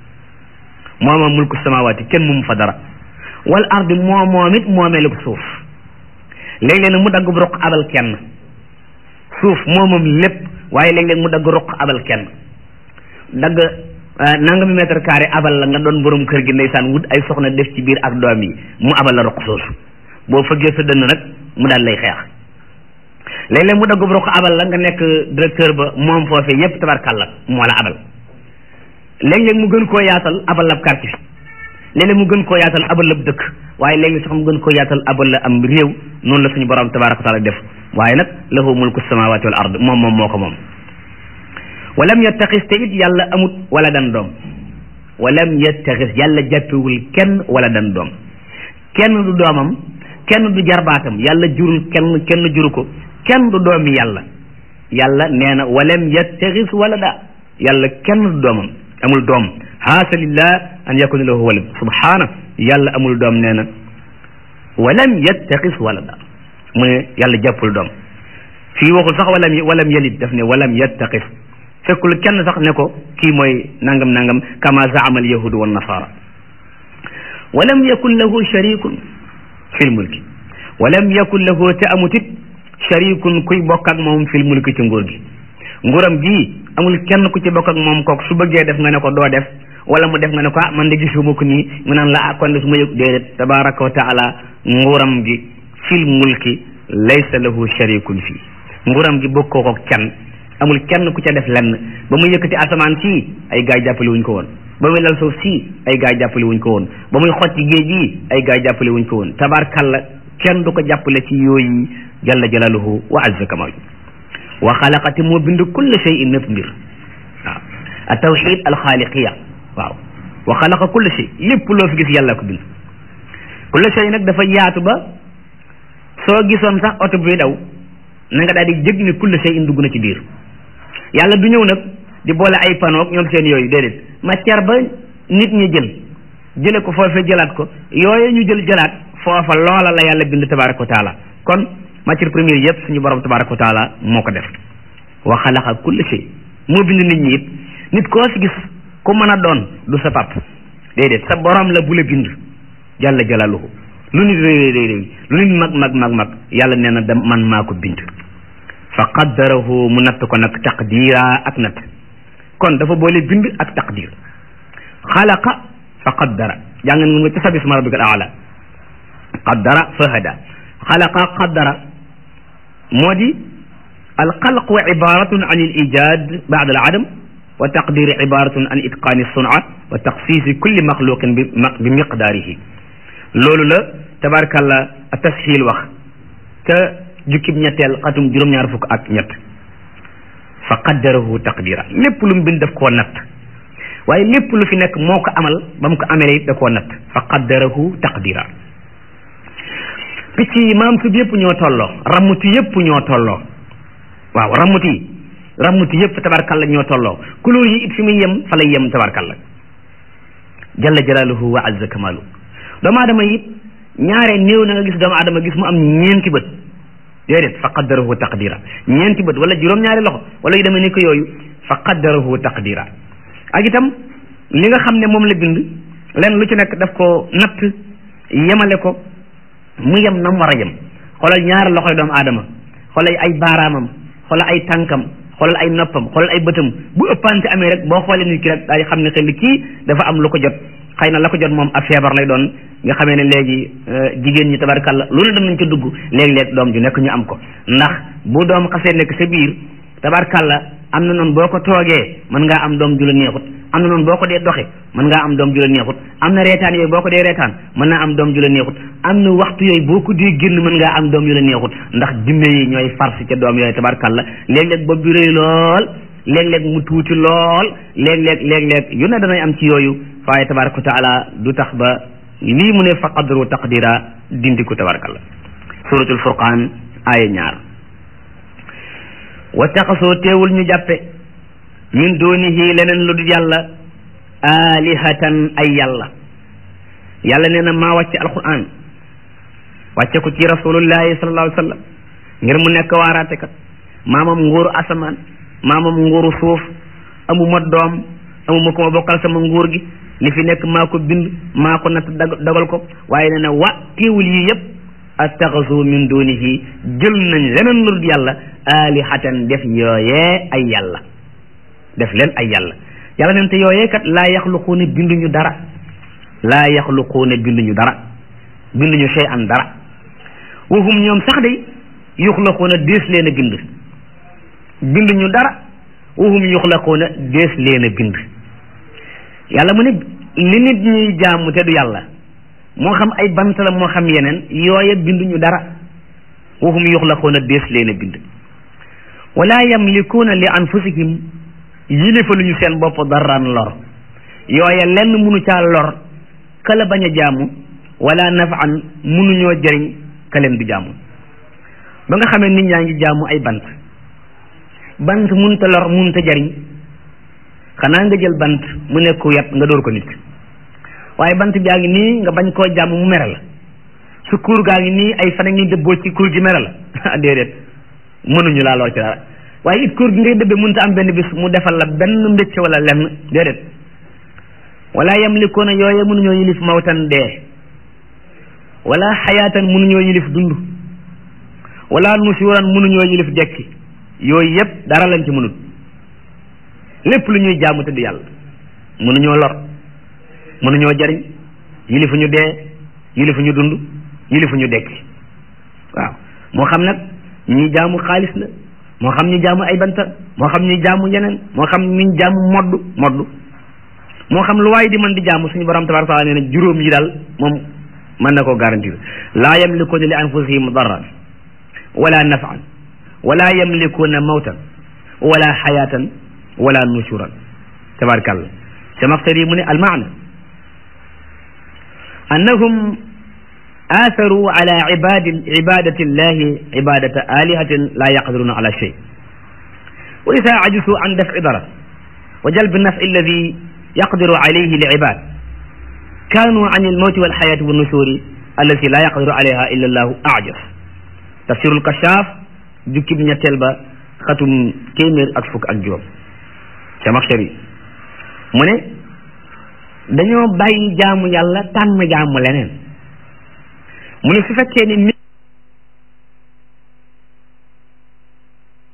moo moom mulku samawaati kenn moomu fa dara wal ardi moo moom it moomeelu suuf léeg-léeg nag mu dagg ruq abal kenn suuf moo moom lépp waaye léeg-léeg mu dagg ruq abal kenn dagg nangami mètre carré abal la nga doon borom kër gi ndeysaan wut ay soxna def ci biir ak doom yi mu abal la roq soosu boo fëggee sa dënn nag mu daal lay xeex léeg-léeg mu dagg roq abal la nga nekk directeur ba moom foofee yépp tabarkàlla moo la abal léeg-léeg mu gën koo yaatal abal la quartier léeg-léeg mu gën koo yaatal abal la dëkk waaye léeg-léeg sax mu gën koo yaatal abal la am réew noonu la suñu borom tabaraka taala def waaye nag lahu mulku samawati wal ard moom moom moo ko moom walam yattaxis te it yàlla amut wala dan doom walam yattaxis yàlla jàppewul kenn wala dan doom kenn du doomam kenn du jarbaatam yàlla jurul kenn kenn juru ko kenn du doomi yàlla yàlla nee na walam yattaxis wala da yàlla kenn du doomam amul doom haasa lillah an yakuna lahu walad subhaana yàlla amul doom nee na walam yattaxis wala da mu ne yàlla jàppul doom fii waxul sax walam walam yalid daf ne walam yattaxis fekkul kenn sax ne ko kii mooy nangam nangam kama zaama al yahudu wa nasara walam yakun lahu sharikun fil mulki walam yakun lahu te amut it sharikun kuy bokk ak moom fil mulki ci nguur gi nguuram gi amul kenn ku ci bokk ak moom kook su bëggee def nga ne ko doo def wala mu def nga ne ko ah man de gisuma ko nii mu naan la ah kon de su ma yëg déedéet tabaraka wa taala nguuram gi fil mulki laysa lahu sharikun fii nguuram gi bokkoo ko kenn amul kenn ku ca def lenn ba muy yëkkati asamaan sii ay gaay jàppale wuñ ko woon ba muy lal suuf sii ay gaay jàppale wuñ ko woon ba muy xotti géej gi ay gaay jàppale wuñ ko woon tabarkalla kenn du ko jàppale ci yooyu jalla jalaluhu wa azza kamal wa xalaqati moo bind kulle shay'in nëpp mbir waaw a tawxid alxaaliqiya waaw wa xalaqa kulle shay lépp loo fi gis yàlla ko bind kulle shay nag dafa yaatu ba soo gisoon sax oto bi daw na nga daal di jëg ne kulle shay in dugg na ci biir yàlla du ñëw nag di boole ay panoog ñoom seen yooyu déedéet matière ba nit ñi jël jële ko foofee jëlaat ko yooyu ñu jël jëlaat foofa loola la yàlla bind tabaraka wa taala kon matière première yëpp suñu borom tabaraka wa taala moo ko def wa xalaqa kulli shay moo bind nit ñi it nit koo fi gis ku mën a doon du sa pap déedéet sa borom la bu la bind jalla jalaluhu lu nit réy réy réy lu nit mag mag mag mag yàlla nee na dem man maa ko bind fa qaddarahu mu natt ko nag taqdira ak natt kon dafa boole bind ak taqdir xalaqa fa qaddara jàng nga ca sabbi isma rabbika al aala qaddara fa hada xalaqa qaddara moo di alxalqu ibaratun an al ijad ba'da al adam wa taqdir ibaratun an itqani sun'a wa taxsisi kulli maxluqin bi bi miqdaarihi loolu la tabarakàllah tashil wax ca jukkib ñetteel xatum juróom-ñaar fukk ak ñett fa qaddarahu taqdira lépp lu mu bind daf koo natt waaye lépp lu fi nekk moo ko amal ba mu ko amele it da koo natt fa qaddarahu taqdira picc yi maam sub yëpp ñoo tolloo rammuti yëpp ñoo tolloo waaw rammuti rammuti yëpp tabarkalla ñoo tolloo couleur yi it fi muy yem fa lay yem tabarkalla jalla jalaaluhu wa azza kamalu doomu aadama it ñaare néew na nga gis doomu aadama gis mu am ñeenti bët déedéet fa qaddarahu taqdira ñeenti bët wala juróom-ñaari loxo wala yu demee ni ko yooyu fa qaddarahu taqdira ak itam li nga xam ne moom la bind len lu ci nekk daf ko natt yemale ko mu yem na mu war a yem xoolal ñaari loxoy doomu aadama xoolal ay baaraamam xoolal ay tànkam xoolal ay noppam xoolal ay bëtam bu ëppante amee rek boo xoolee nit ki rek daal di xam ne xel kii dafa am lu ko jot xëy na la ko jot moom ab feebar lay doon nga xamee ne léegi jigéen ñi tabarkalla loolu dem nañ ko dugg léeg-léeg doom ju nekk ñu am ko ndax bu doom xasee nekk sa biir tabarkalla am na noonu boo ko toogee mën ngaa am doom ju la neexut am na noonu boo ko dee doxe mën ngaa am doom ju la neexut am na reetaan yooyu boo ko dee reetaan mën naa am doom ju la neexut am na waxtu yooyu boo ko dee génn mën ngaa am doom ju la neexut ndax jinne yi ñooy farsi ca doom yooyu tabarkalla léeg-léeg bopp bi rëy lool léeg-léeg mu tuuti lool léeg-léeg léeg-léeg yu ne danay am ci yooyu waaye tabaraka wa taala du tax ba lii mu ne fa qadru taqdira dindi ko tabarakalla suratul furqaan aaya ñaar wa taxasoo teewul ñu jàppe min dunihi leneen lu dul yàlla alihatan ay yàlla yàlla nee na maa wàcce alquran wàcce ko ci rasulullahi sallallahu alayhi wa sallam ngir mu nekk waaraatekat maamam nguuru asamaan maamam nguuru suuf amuma doom amuma ko ma bokkal sama nguur gi li fi nekk maa ko bind maa ko natt dogal ko waaye nee na wa teewul yi yëpp attaxasu min dunihi jël nañ leneen lu dul yàlla alihatan def yooyee ay yàlla def leen ay yàlla yàlla neen te yooyee kat laa yaxluquuna binduñu dara laa yaxluquuna binduñu dara binduñu shay an dara waxum ñoom sax day yuxlaquuna dees leen a bind binduñu dara waxum yuxlaquuna dees leen a bind yàlla mu ne li nit ñuy jaamu te du yàlla moo xam ay bant la moo xam yeneen yooye binduñu dara waxum yuxlaquuna dees leen a bind wala yamlikuuna li anfusihim yilifaluñu seen bopp daraan lor yooye lenn munu caa lor kala bañ a jaamu wala nafaan munuñoo jëriñ ka leen du jaamu ba nga xamee nit ñaa ngi jaamu ay bant bant munta lor munta jëriñ xanaa nga jël bant mu nekk yat nga dóor ko nit waaye bant baa ngi nii nga bañ koo jàmm mu mere la su kuur gaa ngi nii ay fan a ngi dëbboo ci kuur gi mere la déedéet mënuñu laa lor ci dara waaye it kuur gi ngay dëbbe mënta am benn bis mu defal la benn mbécc wala lenn déedéet wala yamlikuuna yooye mënuñoo yilif mawtan dee wala xayaatan mënuñoo yilif dund wala nusuuran mënuñoo yilif dekki yooyu yëpp dara lañ ci mënut lépp lu ñuy jaamu te du yàlla mënuñoo lor mënuñoo jariñ yilifuñu dee yilifuñu dund yilifuñu dekki waaw moo xam nag ñuy jaamu xaalis la moo xam ñu jaamu ay banta moo xam ñu jaamu yeneen moo xam ñu jaamu modd modd moo xam lu waaye di mën di jaamu suñu borom tabaraka taala nee na juróom yi daal moom mën na koo garantir laa yamlikuuna li anfusihim darran wala nafan wala yamlikuuna mawtan wala xayaatan wala nusuran tabarakallah samaxtari mu ne almaana annahum آثروا على عباد عبادة الله عبادة آلهة لا يقدرون على شيء وإذا عجزوا عن دفع ضرر وجلب النفع الذي يقدر عليه العباد كانوا عن الموت والحياة والنشور التي لا يقدر عليها إلا الله أعجز تفسير الكشاف جكب نتلبا ختم كيمير أكفك أجوم سمخشري mu ne dañoo bàyyi jaamu yàlla tànn jaamu leneen mu ne su fekkee ni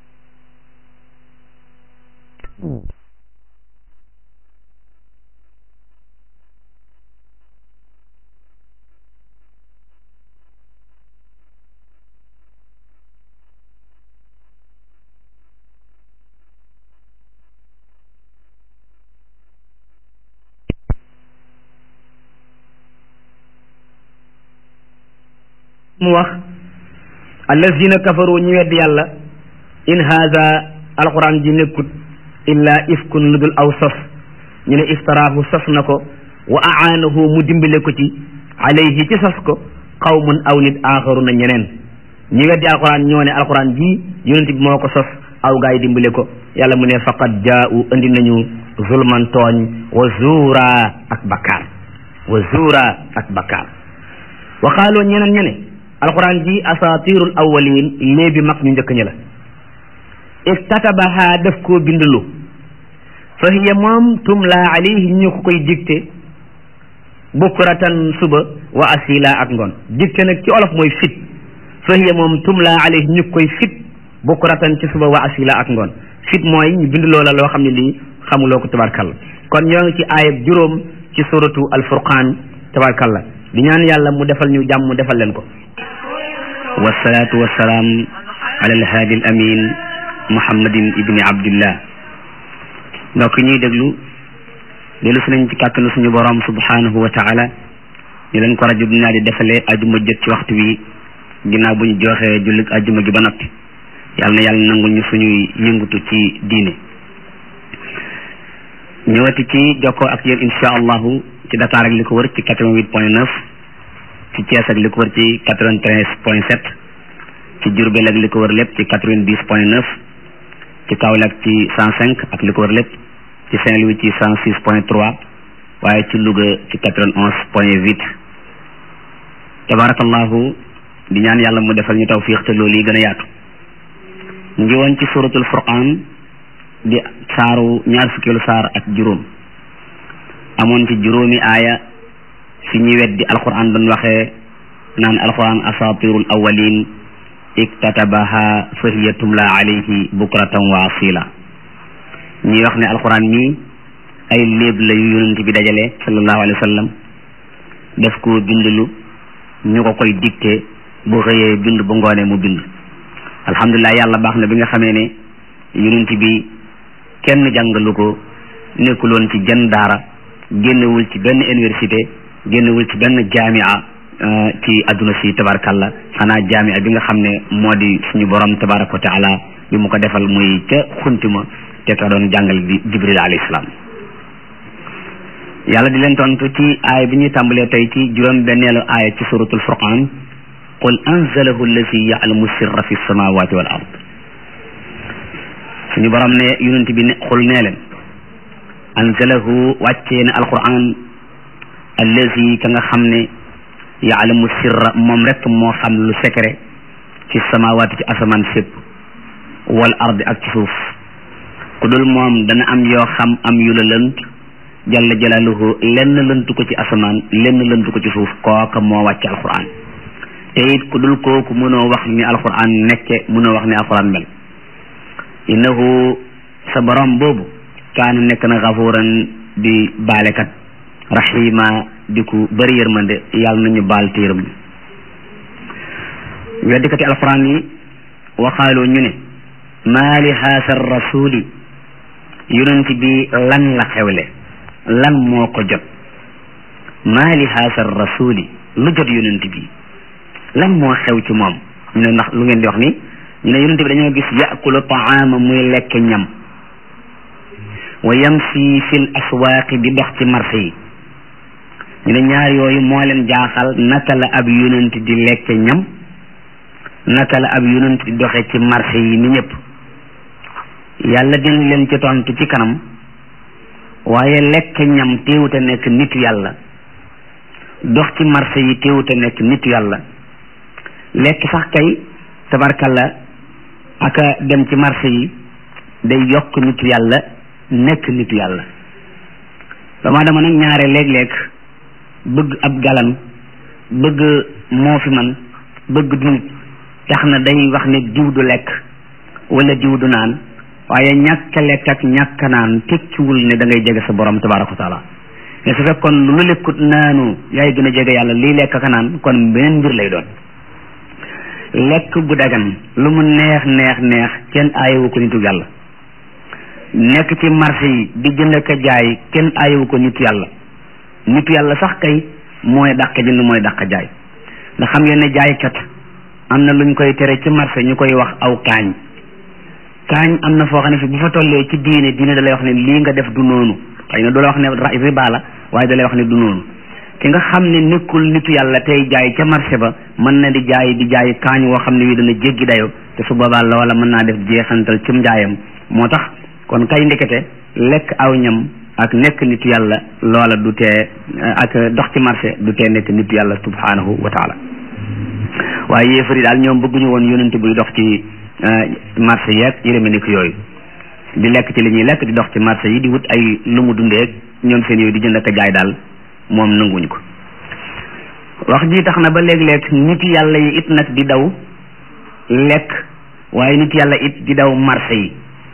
mu wax allazina kafaru ñu wedd yàlla in haza alquran ji nekkut illa ifkun lu dul aw sos ñu ne iftaraahu sos na ko wa aanahu mu dimbale ko ci alayhi ci sos ko qawmun aw nit aaxaruna ñeneen ñi weddi alquran ñoo ne alquran ji yonent bi moo ko sos aw gaa yi dimbale ko yàlla mu ne faqad jaa'u indi nañu zulman tooñ wa zuura ak bakkaar wa zuura ak bakkaar wa qaaloo ñeneen ñene alquran ji asatirul awwalin léebi mag ñu njëkk ñi la iktatabaha def koo bindlu fa hiya moom tumla alayhi ñu ko koy dicté bukratan suba wa asila ak ngoon dicté nag ci olof mooy fit fa hiya moom tumla alayhi ñu koy fit bukratan ci suba wa asila ak ngoon fit mooy ñu bind loola loo xam ne lii xamuloo ko tabarkalla kon ñoo ngi ci aayab juróom ci suratu alfurqaan tabarkalla di ñaan yàlla mu defal ñu jàmm mu defal leen ko wasalaatu wasalaam ala alhaadi al amin muhammadin ibni abdillah mbokk ñuy déglu dellu si nañ ci kàttanu suñu borom subhanahu wa taala ñu leen ko rajo bi naa di defalee ajuma jot ci waxtu wi ginnaaw bu ñu joxee jullit ajuma gi ba noppi yàlla na yàlla nangul ñu suñuy yëngutu ci diine ñëwati ci jokkoo ak yéen insha allahu ci Dakar ak li ko wër ci quatre-vingt-huit point neuf ci Thiès ak li ko wër ci quatre-vingt-treize point sept ci Diourbel ak li ko wër lépp ci quatre-vingt-dix point neuf ci Kaolack ci cent cinq ak li ko wër lépp ci Saint-Louis ci cent six point trois waaye ci Louga ci quatre-vingt-onze point huit tabarakallahu di ñaan yàlla mu defal ñu tawfiix te loolu yi gën a yaatu ñu ngi woon ci suratul furqaan di saaru ñaar fukkeelu saar ak juróom amoon ci juróomi aaya fi ñuy weddi alquran doon waxee naan alquran asatirul awalin iktatabaha fa hiya tumla alayhi bukratan wa asila ñuy wax ne alquran mii ay léeb la yu yonent bi dajale sallallahu alayhi wa sallam def ko bindlu ñu ko koy dicté bu xëyee bind bu ngoonee mu bind alhamdulilah yàlla baax na bi nga xamee ne yonent bi kenn jàngalu ko nekkuloon ci jenn daara génnewul ci benn université génnewul ci benn jaamia ci adduna si tabarakalla xanaa jaamia bi nga xam ne moo di suñu borom tabaraka wa taala bi mu ko defal muy ca xuntima te ka doon jàngal bi jibril alayhi salaam yàlla di leen tontu ci aaya bi ñuy tàmbalee tey ci juróom benneelu aaya ci suratul furqan qul anzalahu allazi ya'lamu sirra fi samawati wal ard suñu borom ne yonent bi ne xul nee leen anzalahu wàccee na alquran allazi ka nga xam ne yaalamu sirra moom rek moo xam lu secret fi samawaati ci asamaan sépp wal ardi ak ci suuf ku dul moom dana am yoo xam am yu la lënt jalla jalaaluhu lenn lëntu ko ci asamaan lenn lëntu ko ci suuf kooka moo wàcce alquran te it ku dul kooku mënoo wax ni alquran nekke mënoo wax ni alquran mel innahu sa borom boobu kaana nekk na gafuuran di baalekat rahima di ku bëri yërmande yàlla nañu baal te yërëm weddikati alquran yi waxaaloo ñu ne maa li haasa rasuli yonent bi lan la xewle lan moo ko jot maa li haasa rasuli lu jot yonent bi lan moo xew ci moom ñu ne ndax lu ngeen di wax ni ñu ne yonent bi dañoo gis yakulu taama muy lekk ñam wa yamsi fil aswaaqi di dox ci marché yi ñu ne ñaar yooyu moo leen jaaxal naka la ab yonent di lekk ñam naka la ab yonent di doxe ci marché yi ni ñëpp yàlla dina leen ci tontu ci kanam waaye lekk ñam téewut a nekk nitu yàlla dox ci marché yi téewut a nekk nitu yàlla lekk sax kay tabarkalla aka dem ci marché yi day yokk nitu yàlla nekk nitu yàlla dama dama nag ñaare léeg-léeg bëgg ab galan bëgg moo fi man bëgg du tax na day wax ne diw du lekk wala diw du naan waaye ñàkk lekk ak ñàkk naan tekkiwul ne da ngay jege sa borom tabaraka wa taala mais su fekkoon lu lekkut naanu yaay gën a jege yàlla lii lekk ak naan kon beneen mbir lay doon lekk bu dagan lu mu neex neex neex kenn aayewu ko nitu yàlla nekk ci marché yi di jënd ak jaay kenn aayewu ko nitu yàlla nitu yàlla sax kay mooy dàq jënd mooy dàq jaay ndax xam ngeen ne jaaykat am na luñ koy tere ci marché ñu koy wax aw kaañ kaañ am na foo xam ne fi bu fa tollee ci diine diine da lay wax ne lii nga def du noonu xëy na du la wax ne riba la waaye da lay wax ne du noonu ki nga xam ne nekkul nitu yàlla tey jaay ca marché ba mën na di jaay di jaay kaañ woo xam ne wi dana jéggi dayo te su boobaa loola mën naa def jeexantal cim njaayam moo tax kon kay ndekete lekk aw ñam ak nekk nitu yàlla loola du tee ak dox ci marché du tee nekk nitu yàlla subhanahu wa taala waaye yéefari daal ñoom bëgguñu woon yonent buy dox ci marché yeeg yërëme ni ko yooyu di lekk ci li ñuy lekk di dox ci marché yi di wut ay lu mu dundee ñoom seen yooyu di jënd ak jaay daal moom nanguñu ko wax ji tax na ba léeg-léeg nit yàlla yi it nag di daw lekk waaye nit yàlla it di daw marché yi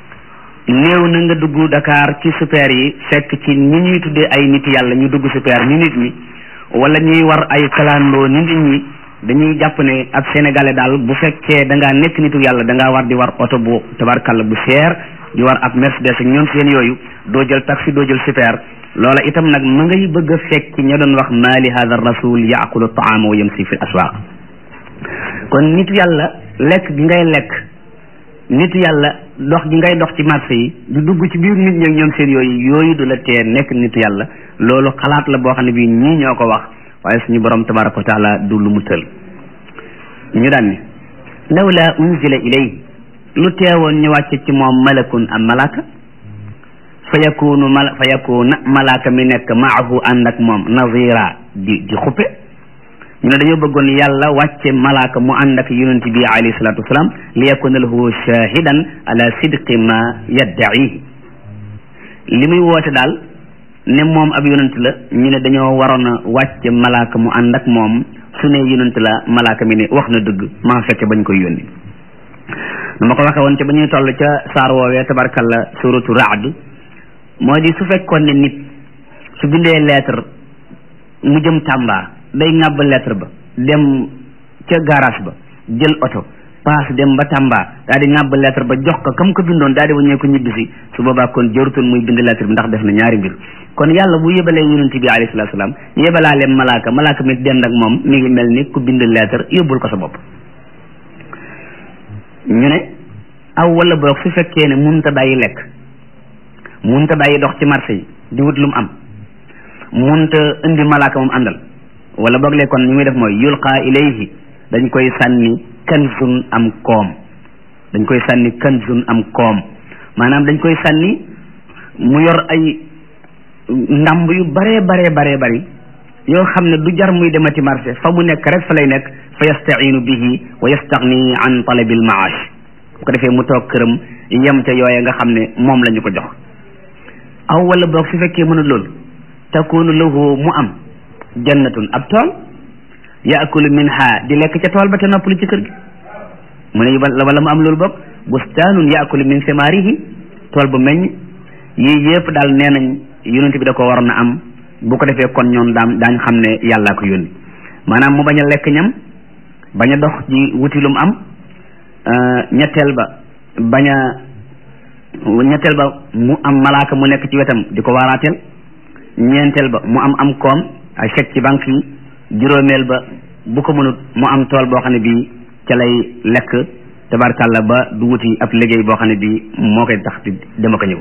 néew na nga dugg Dakar ci super yi fekk ci ñi ñuy tuddee ay nit yàlla ñu dugg super ni nit ñi wala ñuy war ay kalandoo ni nit ñi dañuy jàpp ne ab sénégalais daal bu fekkee da ngaa nekk nitu yàlla da ngaa war di war oto bu tabarkalla bu cher di war ab Mercedes ak ñoom seen yooyu doo jël taxi doo jël super loola itam nag ma ngay bëgg a fekk ña doon wax maali hada rasul yaakulu taama wa yamsi fi aswaq kon nitu yàlla lekk gi ngay lekk nitu yàlla dox gi ngay dox ci marché yi du dugg ci biir nit ñi ak ñoom seen yooyu yooyu du la tee nekk nitu yàlla loolu xalaat la boo xam ne bii ñii ñoo ko wax waaye suñu borom tabaraka wa taala du lu mu tël ñu daan ne lawla unzila ilay lu teewoon ñu wàcce ci moom malakun am malaka fa yakunu mal fa yakuna malaka mi nekk maahu ànd ak moom nazira di di xuppe ñu ne dañoo bëggoon yàlla wàcce malaka mu ànd ak yonent bi alayhi salatu wasalaam li yakuna lahu shahidan ala sidqi ma yadda'ihi li muy woote daal ne moom ab yonent la ñu ne dañoo waroon a wàcce malaka mu ànd ak moom su ne yonent la malaka mi ne wax na dëgg maa fekke bañ koy yónni nu ma ko waxe woon te ba ñuy toll ca saar woowee tabarkalla suratu raad moo di su fekkoon ne nit su bindee lettre mu jëm Tamba day ŋàbb lettre ba dem ca garage ba jël oto paas dem ba Tamba daal di ŋàbb lettre ba jox ko kam ko bindoon daal di waññee ko ñibbisi su boobaa kon jërutoon muy bind lettre bi ndax def na ñaari mbir kon yàlla bu yebalee yonent bi alayhi salaatu salaam yebalaale malaaka malaaka mi dend ak moom mi ngi mel ni ku bind lettre yóbbul ko sa bopp ñu ne aw wala boog su fekkee ne munta bàyyi lekk munta bàyyi dox ci marché yi di wut lu mu am munta indi malaaka moom àndal wala boog lee kon ni muy def mooy yulqa ilayhi dañ koy sànni kanzun am koom dañ koy sànni kanzun am koom maanaam dañ koy sànni mu yor ay ndamb yu baree baree baree bari yoo xam ne du jar muy demati marché fa mu nekk rek fa lay nekk fa yastainu bihi wa yastagni an talabil maash bu ko defee mu toog këram yem ca yooye nga xam ne moom la ñu ko jox aw wala boog su fekkee mënul loolu takunu lahu mu am jannatun ab tool yaakulu minha di lekk ca tool ba te noppalu ci kër gi mu ne wala mu am loolu boog bustaanun yaakulu min simaarihi tool bu meññ yii yëpp daal nee nañ yonent bi da ko waroon a am bu ko defee kon ñoom daam daañ xam ne yàllaa ko yónni maanaam mu bañ a lekk ñam bañ a dox ji wuti lu mu am ñetteel ba bañ a ñetteel ba mu am malaaka mu nekk ci wetam di ko waaraateel ñeenteel ba mu am am koom ay chèque ci banque yi juróomeel ba bu ko mënut mu am tool boo xam ne bii ca lay lekk tabarkàlla ba du wuti ab liggéey boo xam ne bii moo koy tax di dema ko ñëw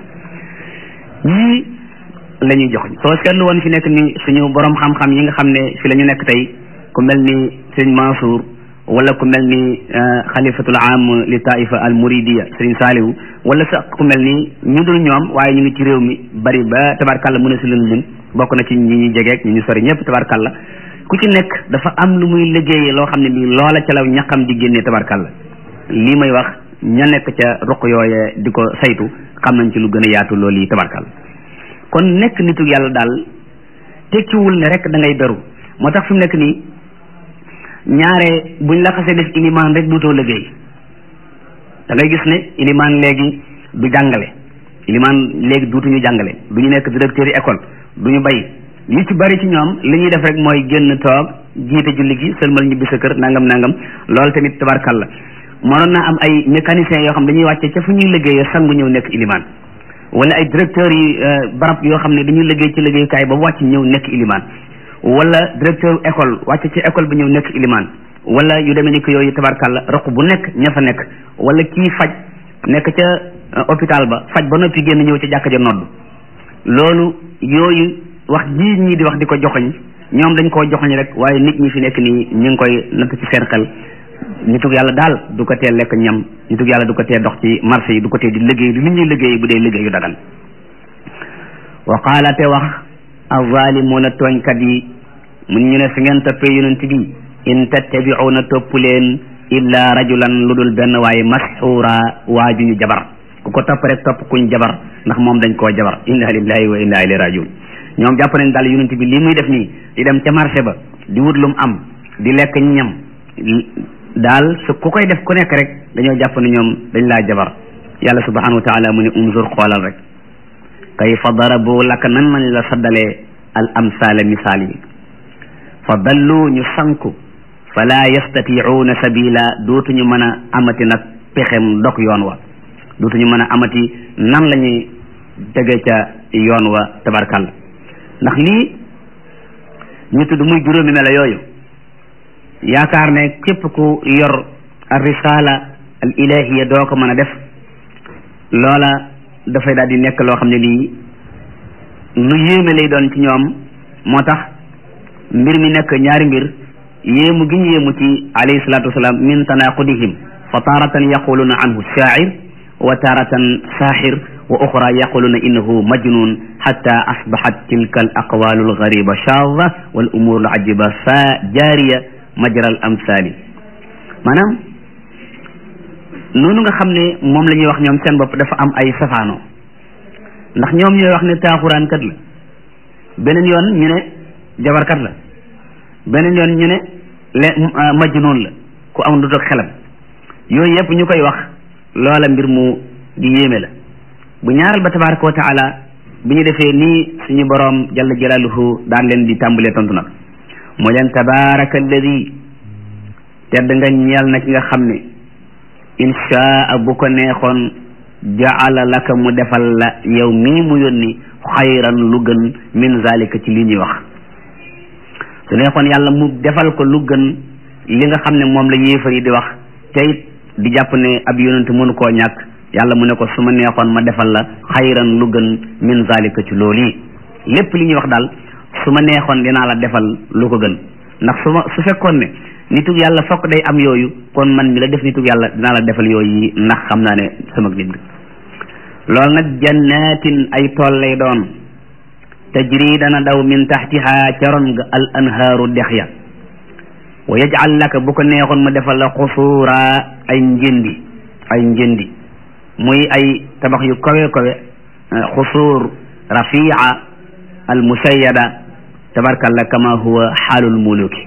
yii la ñuy jox soo seetlu woon fi nekk ni suñu borom xam-xam yi nga xam ne fi la ñu nekk tey ku mel ni sëñ Mansour wala ku mel ni xalifatul am li taifa al muridiya sëriñ Saalihu wala sax ku mel ni ñu dul ñoom waaye ñu ngi ci réew mi bari ba tabarkàlla mën a si leen lim bokk na ci ñi ñuy jegeeg ñi ñu sori ñëpp tabarkàlla ku ci nekk dafa am lu muy liggéeyee loo xam ne bii loola ca la ñaqam di génnee tabarkàlla lii may wax ña nekk ca ruq yooye di ko saytu xam nañ ci lu gën a yaatu loolu yi tabarkàlla kon nekk nitu yàlla daal tekkiwul ne rek da ngay beru moo tax fi mu nekk nii ñaare buñ la xasee def ilimaan rek duutoo liggéey da ngay gis ne ilimaan léegi du jàngale ilimaan léegi duutuñu jàngale du ñu nekk directeur yi école du ñu bay li ci bari ci ñoom li ñuy def rek mooy génn toog jiite julli gi sëlmal ñibbi sa kër nangam nangam loolu tamit tabarkalla mënoon naa am ay mécaniciens yoo xam dañuy wàcce ca fu ñuy liggéeyee sangu ñëw nekk ilimaan wala ay directeurs yi barab yoo xam ne dañuy liggéey ci liggéeyukaay ba wàcc ñëw nekk ilimaan wala directeur école wàcc ci école bi ñëw nekk ilimaan wala yu demee ni ko yooyu tabarkalla roq bu nekk ña fa nekk wala kii faj nekk ca hôpital ba faj ba noppi génn ñëw ca jàkka ja nodd loolu yooyu wax ji ñii di wax di ko joxoñ ñoom dañ koo joxoñ rek waaye nit ñi fi nekk nii ñu ngi koy natt ci seen xel nitug yàlla daal du ko tee lekk ñam nitug yàlla du ko tee dox ci marché yi du ko tee di liggéey di li ñuy liggéey bu dee liggéey yu dagan wa qaala te wax azalimuuna tooñkat yi mun ñu ne su ngeen toppee yonent bi in tattabi'uuna topp leen illa rajulan lu dul benn waaye masxuura waaju ñu jabar ku ko topp rek topp kuñ jabar ndax moom dañ koo jabar inna lillahi wa inna ilayhi rajiun ñoom jàpp nañ daal yonent bi lii muy def nii di dem ca marché ba di wut lum am di lekk ñam daal su ku koy def ku nekk rek dañoo jàpp ne ñoom dañ laa jabar yàlla subhanahu wa taala mu ne unzur xoolal rek kayfa darabu laka nan nañ la saddalee al amsaala misaal yi fa dallu ñu sanku fala yastatiuuna sabila dootuñu mën a amati nag pexem dog yoon wa dootuñu mën a amati nan la ñuy tege ca yoon wa tabarkalla ndax lii ñu tudd muy juróomi melo yooyu yaakaar ne képp ku yor al risala al ilahiya doo ko mën a def loola dafay daal di nekk loo xam ne lii lu yéeme lay doon ci ñoom moo tax mbir mi nekk ñaari mbir yéemu gi ñu yéemu ci alayhi salatu wasalaam min tanaqudihim fa taratan yaquluna anhu shaa'ir wa taratan saaxir wa oxra yaquluna innahu majnun xatta asbaxat tilka al aqwalu al gariba shaadha wal umur al ajiba fa jaariya majra al amsali maanaam noonu nga xam ne moom la ñuy wax ñoom seen bopp dafa am ay safaano ndax ñoom ñooy wax ne taaxuraankat la beneen yoon ñu ne jabarkat la beneen yoon ñu ne le majnun la ku am du toog xelam yooyu yëpp ñu koy wax loola mbir mu di yéeme la bu ñaaral ba tabaraka wa taala bi ñu defee nii suñu boroom jalla jalaaluhu daan leen di tàmbalee tontu nag moo leen tabaraka alladi tedd nga ñeel na ki nga xam ne inchaa bu ko neexoon jaala laka mu defal la yow mii mu yónni xayran lu gën min zalika ci li ñuy wax su neexoon yàlla mu defal ko lu gën li nga xam ne moom la yéefar yi di wax te it di jàpp ne ab yonent mënu koo ñàkk yàlla mu ne ko su ma neexoon ma defal la xayran lu gën min zalika ci loolu yi lépp li ñuy wax daal su ma neexoon dinaa la defal lu ko gën ndax su ma su fekkoon ne nitug yàlla fokk day am yooyu kon man mi la def nitug yàlla dinaa la defal yooyu yi ndax xam naa ne sama nit nga loolu nag jannatin ay tool lay doon tajri dana daw min taxtiha ca ron ga al anhaaru dex ya wa yajal laka bu ko neexoon ma defal la xusuura ay njëndi ay njëndi muy ay tabax yu kawe kawe xusuur rafia al musayada tabarkalla kama huwa xaalul muluki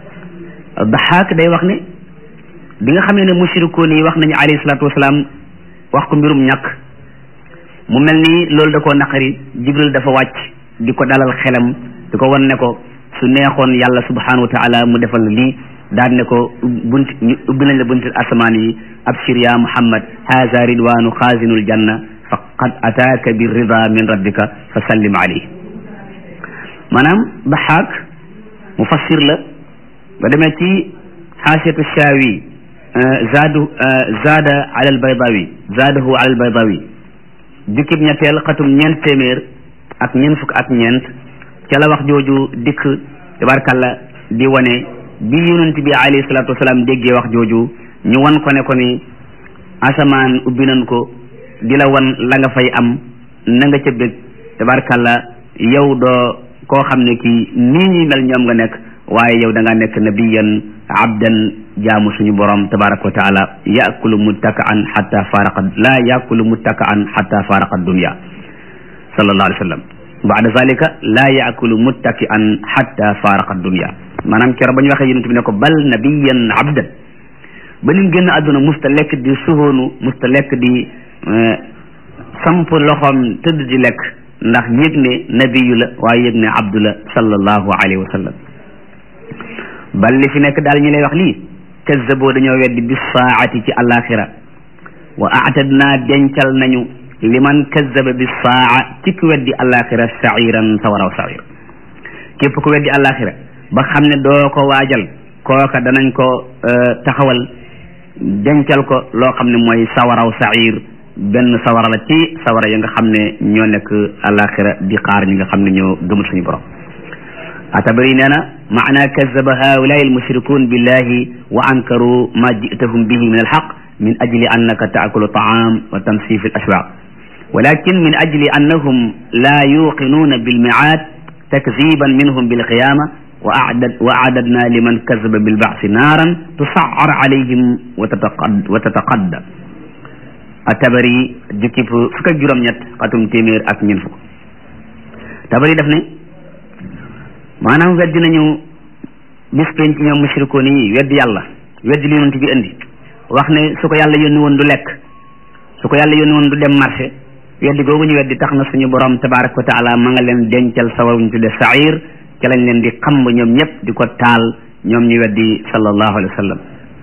daxaak day wax ne bi nga xamee ne mushrikoon yi wax nañu alayhi salaatu wasalaam wax ko mbirum ñàkk mu mel ni loolu da koo naqari jibril dafa wàcc di ko dalal xelam di ko wan ne ko su neexoon yàlla subhanahu wa taala mu defal lii daan ne ko bunt ñu ubbi nañ la bunti asamaan yi abshir ya muhammad haza ridwanu xaazinul janna fa qad ataaka bi rida min rabbika fa sallim alayhi maanaam daxaak mufassir la ba demee ci xaasiyatu shaawi zaadu zaada ala albaydawi zaadahu ala albaydawi jukkib ñetteel xatum ñeent téeméer ak ñeent fukk ak ñeent ca la wax jooju dikk tabarkalla di wane bi yonent bi alayhi salaatu wasalaam déggee wax jooju ñu wan ko ne ko ni asamaan ubbi nañ ko di la wan la nga fay am na nga ca bég tabarkalla yow doo koo xam ne kii nii ñuy mel ñoom nga nekk waaye yow da nga nekk nabiyan abdan jaamu suñu borom tabaraka wa taala yakulu muttaka'an hatta faraqa la yakulu muttaka'an hatta faraqa dunya sallallahu alayhi wa sallam baada zalika la yakulu muttaki'an hatta faraqa dunya maanaam keroog ba ñu waxee yonent bi ne ko bal nabiyan abdan ba nim génn àdduna musta lekk di suhoonu musta lekk di samp loxoom tëdd di lekk ndax yëg ne nabiyu la waaye yëg ne abdu la sallallahu alayhi wa sallam bal li fi nekk daal ñi lay wax lii kazzaboo dañoo weddi bis saati ci alaxira wa aatadna dencal nañu liman kazzaba bis saa ci ku weddi alaxira sairan sawaraw sair képp ku weddi alaxira ba xam ne doo ko waajal kooka danañ ko taxawal dencal ko loo xam ne mooy sawaraw sair benn sawara la ci sawara ya nga xam ne ñoo nekk alaxira di xaar ñi nga xam ne ñoo gëmul suñu borom atabari nee na maana kazaba haulai almushrikun billahi wa ankaru ma jitahum bihi min alxaq min ajli annaka taakulu taam wa tamsif alashwaq walakin min ajli annahum la yuqinuna bilmiaad takziban minhum bilqiyama wa acdadna liman kazaba bilbaasi naaran tusacar alayhim wa tataqadda atabari jukki fukk ak juróom-ñett xatum téeméer ak ñeent fukk tabari daf ne maanaam weddi nañu bis penc ñoom mushrikoon yi weddi yàlla weddi li yonent bi indi wax ne su ko yàlla yónni woon du lekk su ko yàlla yónni woon du dem marché weddi googu ñu weddi tax na suñu borom tabaraka wa taala ma nga leen dencal sawar ñu tudde sair ca lañ leen di xamb ñoom ñëpp di ko taal ñoom ñu weddi sallallahu alayhi wa sallam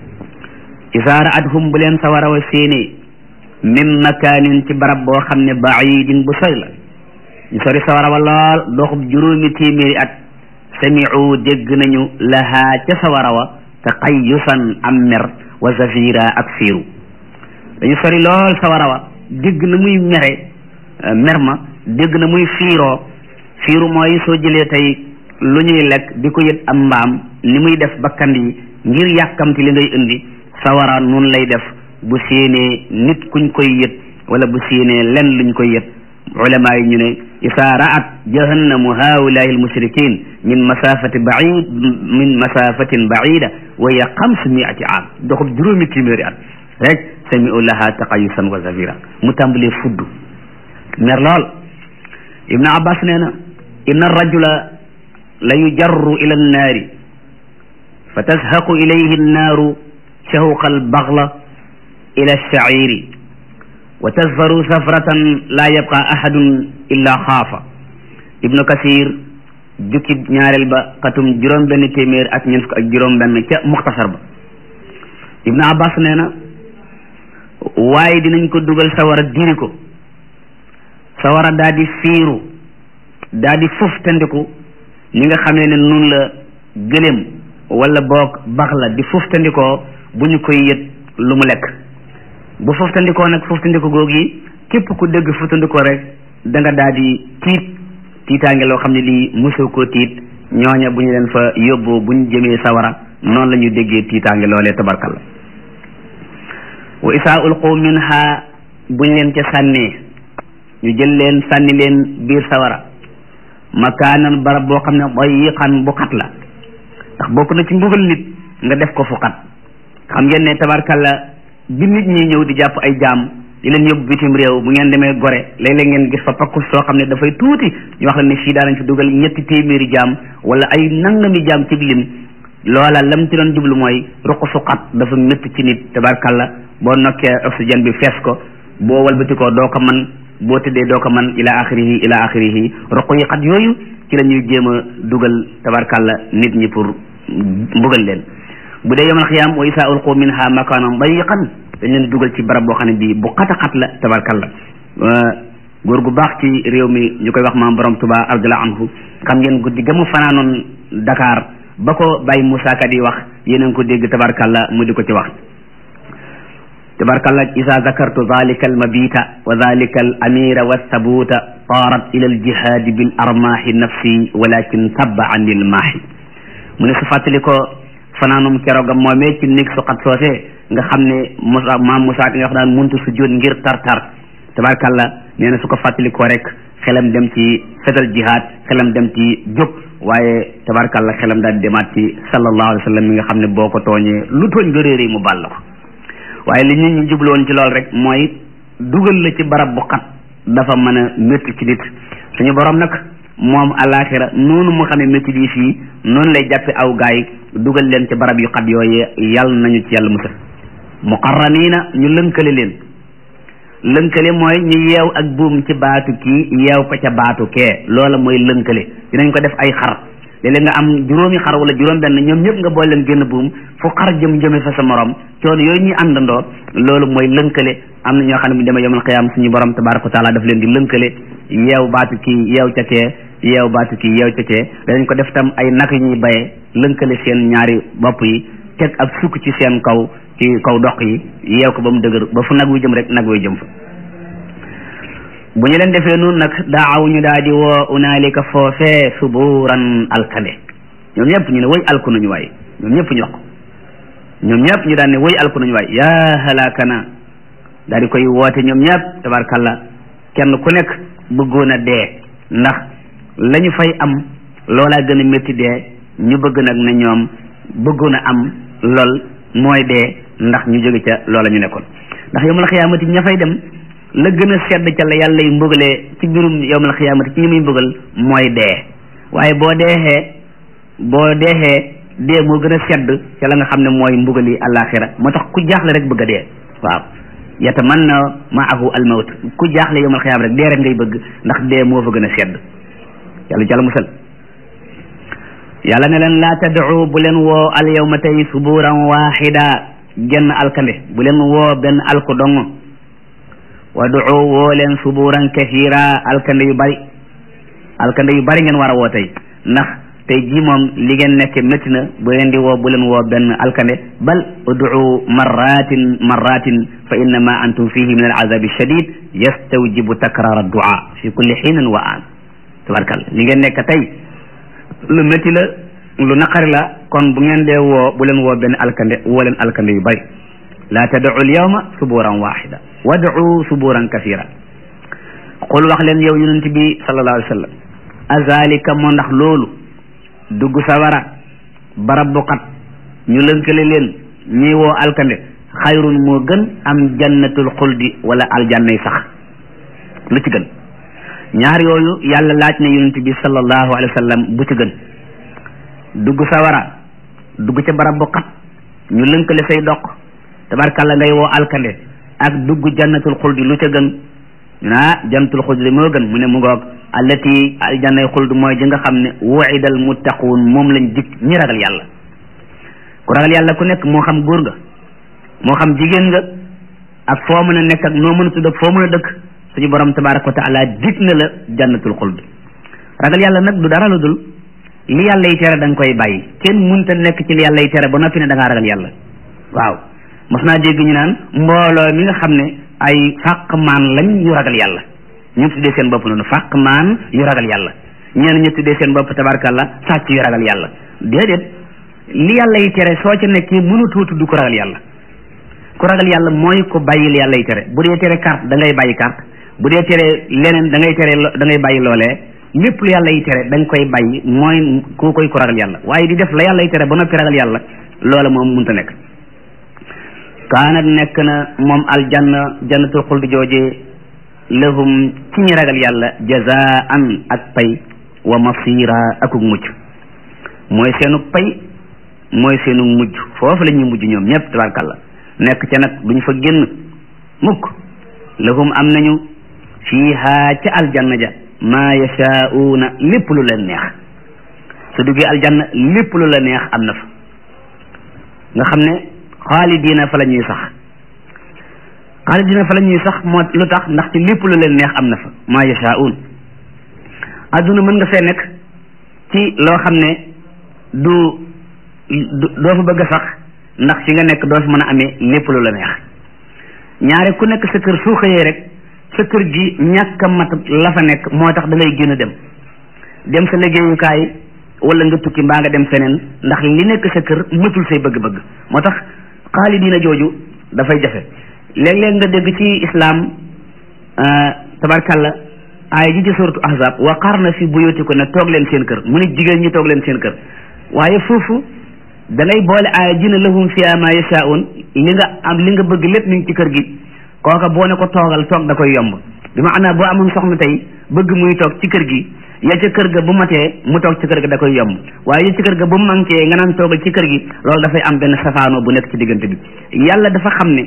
isaa ra'athum bu leen sawara wa séenee min makaanin ci barab boo xam ne baidin bu sori la ñu sori sawara wa lool doxub juróomi téeméeri at samiu dégg nañu lahaa ca sawara wa taqayyusan am mer wa zafira ak fiiru dañu sori lool sawara wa dégg na muy mere mer ma dégg na muy fiiroo fiiru mooy soo jëlee tey lu ñuy lekk di ko yët am mbaam ni muy def bakkan yi ngir yàkkamti li ngay indi sawara nun lay def bu séenee nit kuñ koy yët wala bu séenee len luñ koy yët ulama yi ñu ne isaa ra'at jahannamu haulaai almushrikin min masafati baid min masafatin baida wa hiya xamsu miati am doxub juróomi téeméeri at rek sami'u laha taqayusan wa zafira mu tàmbalee fudd mer lool ibnu abbas nee na inna arrajula la yujarru ila annaari fa tazhaqu ilayhi annaaru shawqa albaghla ila alsha'iri wa tazfaru safratan la yabqa ahadun illa xaafa ibnu kasir jukki ñaareel ba xatum juróom benn téeméer ak ñeent fukk ak juróom benn ca muxtasar ba ibnu abbas nee na waaye dinañ ko dugal sawara diri ko sawara daa di fiiru daa di fuf tandiku ni nga xamee ne nun la gëléem wala boog bax la di fuf tandikoo bu ñu koy yët lu mu lekk bu fuftandikoo nag fuftandiko googu yi képp ku dégg fuftandikoo rek da nga daal di tiit tiitaange loo xam ne lii mosoo koo tiit ñooña bu ñu leen fa yóbboo bu ñu jëmee sawara noonu la ñu déggee tiitaange loolee tabarkal la wa isaa ulqu minha buñ leen ca sànnee ñu jël leen sànni leen biir sawara makaanan barab boo xam ne dayiqan bu xat la ndax bokk na ci mbugal nit nga def ko fu xat xam ngeen ne tabarkal la bi nit ñi ñëw di jàpp ay jaam di leen yóbbu bitim réew bu ngeen demee gore léeg-léeg ngeen gis fa pakkus soo xam ne dafay tuuti ñu wax la ne fii daanañ fi dugal ñetti téeméeri jaam wala ay nangami jaam ci lim loola lam ci doon jublu mooy ruq suqat dafa métti ci nit tabarkalla boo nokkee oxygène bi fees ko boo walbatikoo doo ko man boo tëddee doo ko man ila axirihi ila axirihi ruq yi xat yooyu ci la ñuy jéem a dugal tabarkalla nit ñi pour mbugal leen bu dee yawmal xiyaam wa isaa ulqu minha makaanan dayiqan dañ leen dugal ci barab boo xam ne bii bu xat a xat la tabarkalla góor gu baax ci réew mi ñu koy wax maam borom Tuba radiyallahu anhu xam ngeen guddi ga mu fanaanoon Dakar ba ko Baye Moussa Ka di wax yéen a ngi ko dégg tabarkalla mu di ko ci wax tabarkalla isa zakartu zalika almabita wa zalika al amira wa sabuta taarat ila aljihadi bil armahi nafsi walakin tabba ani lmaahi mu ne su fàttali ko fanaanum keroogam moomee ci néeg su xat soosee nga xam ne Moussa maam Moussa ki nga wax daan muntu su jóot ngir tar-tar tabarkalla nee na su ko fàttalikoo rek xelam dem ci fetal jihaad xelam dem ci jóg waaye tabarkalla xelam daal di demaat ci sallallahu alayhi wa sallam mi nga xam ne boo ko tooñee lu tooñ nga réeré mu bàll ko waaye li nit ñi jubloon ci lool rek mooy dugal la ci barab bu xat dafa mën a métti ci nit suñu borom nag moom alaxira noonu mu xamee métti yi fii noonu lay jàppe aw gaay dugal leen ci barab yu xat yooyee yàlla nañu ci yàlla musal muqarraniina ñu lënkale leen lënkale mooy ñu yeew ak buum ci baatu kii yeew ko ca baatu kee loola mooy lënkale dinañ ko def ay xar léeg-léeg nga am juróomi xar wala juróom benn ñoom ñëpp nga boole leen génn buum fu xar jëm jëme fa sa morom coono yooyu ñuy àndandoo loolu mooy lënkale am na ñoo xam ne bu demee yomal xiyaam suñu borom tabaraka wa taala daf leen di lënkale yeew baatu kii yeew ca kee yeew baatu kii yeew ca kee danañ ko def tam ay nak yu ñuy bayee lënkale seen ñaari bopp yi teg ak sukk ci seen kaw ci kaw doq yi yeew ko ba mu dëgër ba fu nag wi jëm rek nag wi jëm fa bu ñu leen defee noonu nag daaw ñu daal di woo unaalika foofee suburan alkande ñoom ñëpp ñu ne woy alku nañu waay ñoom ñëpp ñu wax ko ñoom ñëpp ñu daan ne woy alku nañu waay yaa halakana daal di koy woote ñoom ñëpp tabarkalla kenn ku nekk bëggoon a dee ndax la ñu fay am loolaa gën a métti dee ñu bëgg nag ne ñoom bëggoon a am lool mooy dee ndax ñu jóge ca loola ñu nekkoon ndax yowmal xiyaamati ña fay dem la gën a sedd ca la yàlla yi mbugalee ci mbirum yowmal xiyaamati ci ñi muy mbugal mooy dee waaye boo deexee boo deexee dee moo gën a sedd ca la nga xam ne mooy mbugali àllaaxira moo tax ku jaaxle rek bëgg a dee waaw yatamanna maahu almawt ku jaaxle yowmal xiyaam rek dee rek ngay bëgg ndax dee moo fa gën a sedd yàlla jàlla musal yàlla ne leen laa tad'u bu leen woo al yawma tey suburan waaxida genn alkande bu leen woo benn alku dong wad'u woo leen suburan kathira alkande yu bari alkande yu bari ngeen war a woo tey ndax tey jii moom li ngeen nekke métti na bu leen di woo bu leen woo benn alkande bal ud'u marratin marratin fa innama antum fihi min alazabi shadid yastawjibu takrar addua fi kulli xiinin wa aan tabarkal li ngeen nekk tey lu métti la lu naqari la kon bu ngeen dee woo bu leen woo benn alkande woo leen alkande yu bari la tad'u alyawma suburan waxida wad'u suburan kathira qul wax leen yow yonent bi sallallahu alayhi wa sallam azalika moo ndax loolu dugg sawara barab bu xat ñu lënkale leen ñi woo alkande xayrun moo gën am jannatul xuldi wala aljannay sax lu ci gën ñaar yooyu yàlla laaj na yonent bi sallallahu alayhi wa sallam bu ci gën dugg sawara dugg ca barab bu xat ñu lënkale say doq tabarkàlla ngay woo alkande ak dugg jannatul xuldi lu ca gën ñu naa jannatul xuldi moo gën mu ne mu ngoog allati aljannay xuld mooy ji nga xam ne wuidal muttaquun moom lañ dig ñi ragal yàlla ku ragal yàlla ku nekk moo xam góor nga moo xam jigéen nga ak foo mën a nekk ak noo mën a tudd ak foo mën a dëkk suñu borom tabaraka wa taala dig na la jannatul xuld ragal yàlla nag du dara lu dul li yàlla yi tere da nga koy bàyyi kenn munta nekk ci li yàlla yi tere ba noppi ne da ngaa ragal yàlla waaw mos naa dégg ñu naan mbooloo mi nga xam ne ay fàq maan lañ yu ragal yàlla ñu tuddee seen bopp noonu fàq maan yu ragal yàlla ñeen ñu tuddee seen bopp tabarkalla sàcc yu ragal yàlla déedéet li yàlla yi tere soo ca nekkee mënutoo tudd ko ragal yàlla ku ragal yàlla mooy ko bàyyil yàlla yi tere bu dee tere carte da ngay bàyyi carte bu dee tere leneen da ngay tere da ngay bàyyi loolee lépp lu yàlla yi tere da nga koy bàyyi mooy ku koy ko ragal yàlla waaye di def la yàlla yi tere ba noppi ragal yàlla loola moom mënta nekk kaanat nekk na moom aljanna jannatul xuldi jooje lahum ci ñi ragal yàlla jazaan ak pay wa masira akuk mujj mooy seenu pay mooy seenu mujj foofu la ñuy mujj ñoom ñëpp tabarkàlla nekk ca nag duñ fa génn mukk lahum am nañu fiiha ca aljanna ja maa yashaa'uuna lépp lu leen neex su duggee aljanna lépp lu la neex am na fa nga xam ne xaalidiina fa la ñuy sax xaalidiina fa la ñuy sax moo lu tax ndax ci lépp lu leen neex am na fa maa yashaa'uun adduna mën nga fee nekk ci loo xam ne du doo fa bëgg a sax ndax fi nga nekk doo fi mën a amee lépp lu la neex ñaare ku nekk sa kër soo xëyee rek sa kër gi ñàkk a mat la fa nekk moo tax da ngay génn dem dem sa liggéeyukaay wala nga tukki mbaa nga dem feneen ndax li nekk sa kër matul say bëgg-bëgg moo tax xaalidiina jooju dafay jafe léeg-léeg nga dégg ci islaam tabarkalla aaya ji ci suratu ahzab wa qarna fi buyutikunna toog leen seen kër mu ne jigéen ñi toog leen seen kër waaye foofu da ngay boole aaya ji ne lahum fiha ma yashaa'un li nga am li nga bëgg lépp mi ngi ci kër gi kooka boo ne ko toogal toog da koy yomb bi maanaam boo amoon soxna tey bëgg muy toog ci kër gi ya ca kër ga bu matee mu toog ci kër ga da koy yomb waaye ya ci kër ga bu manqué nga naan toogal ci kër gi loolu dafay am benn safaanoo bu nekk ci diggante bi yàlla dafa xam ne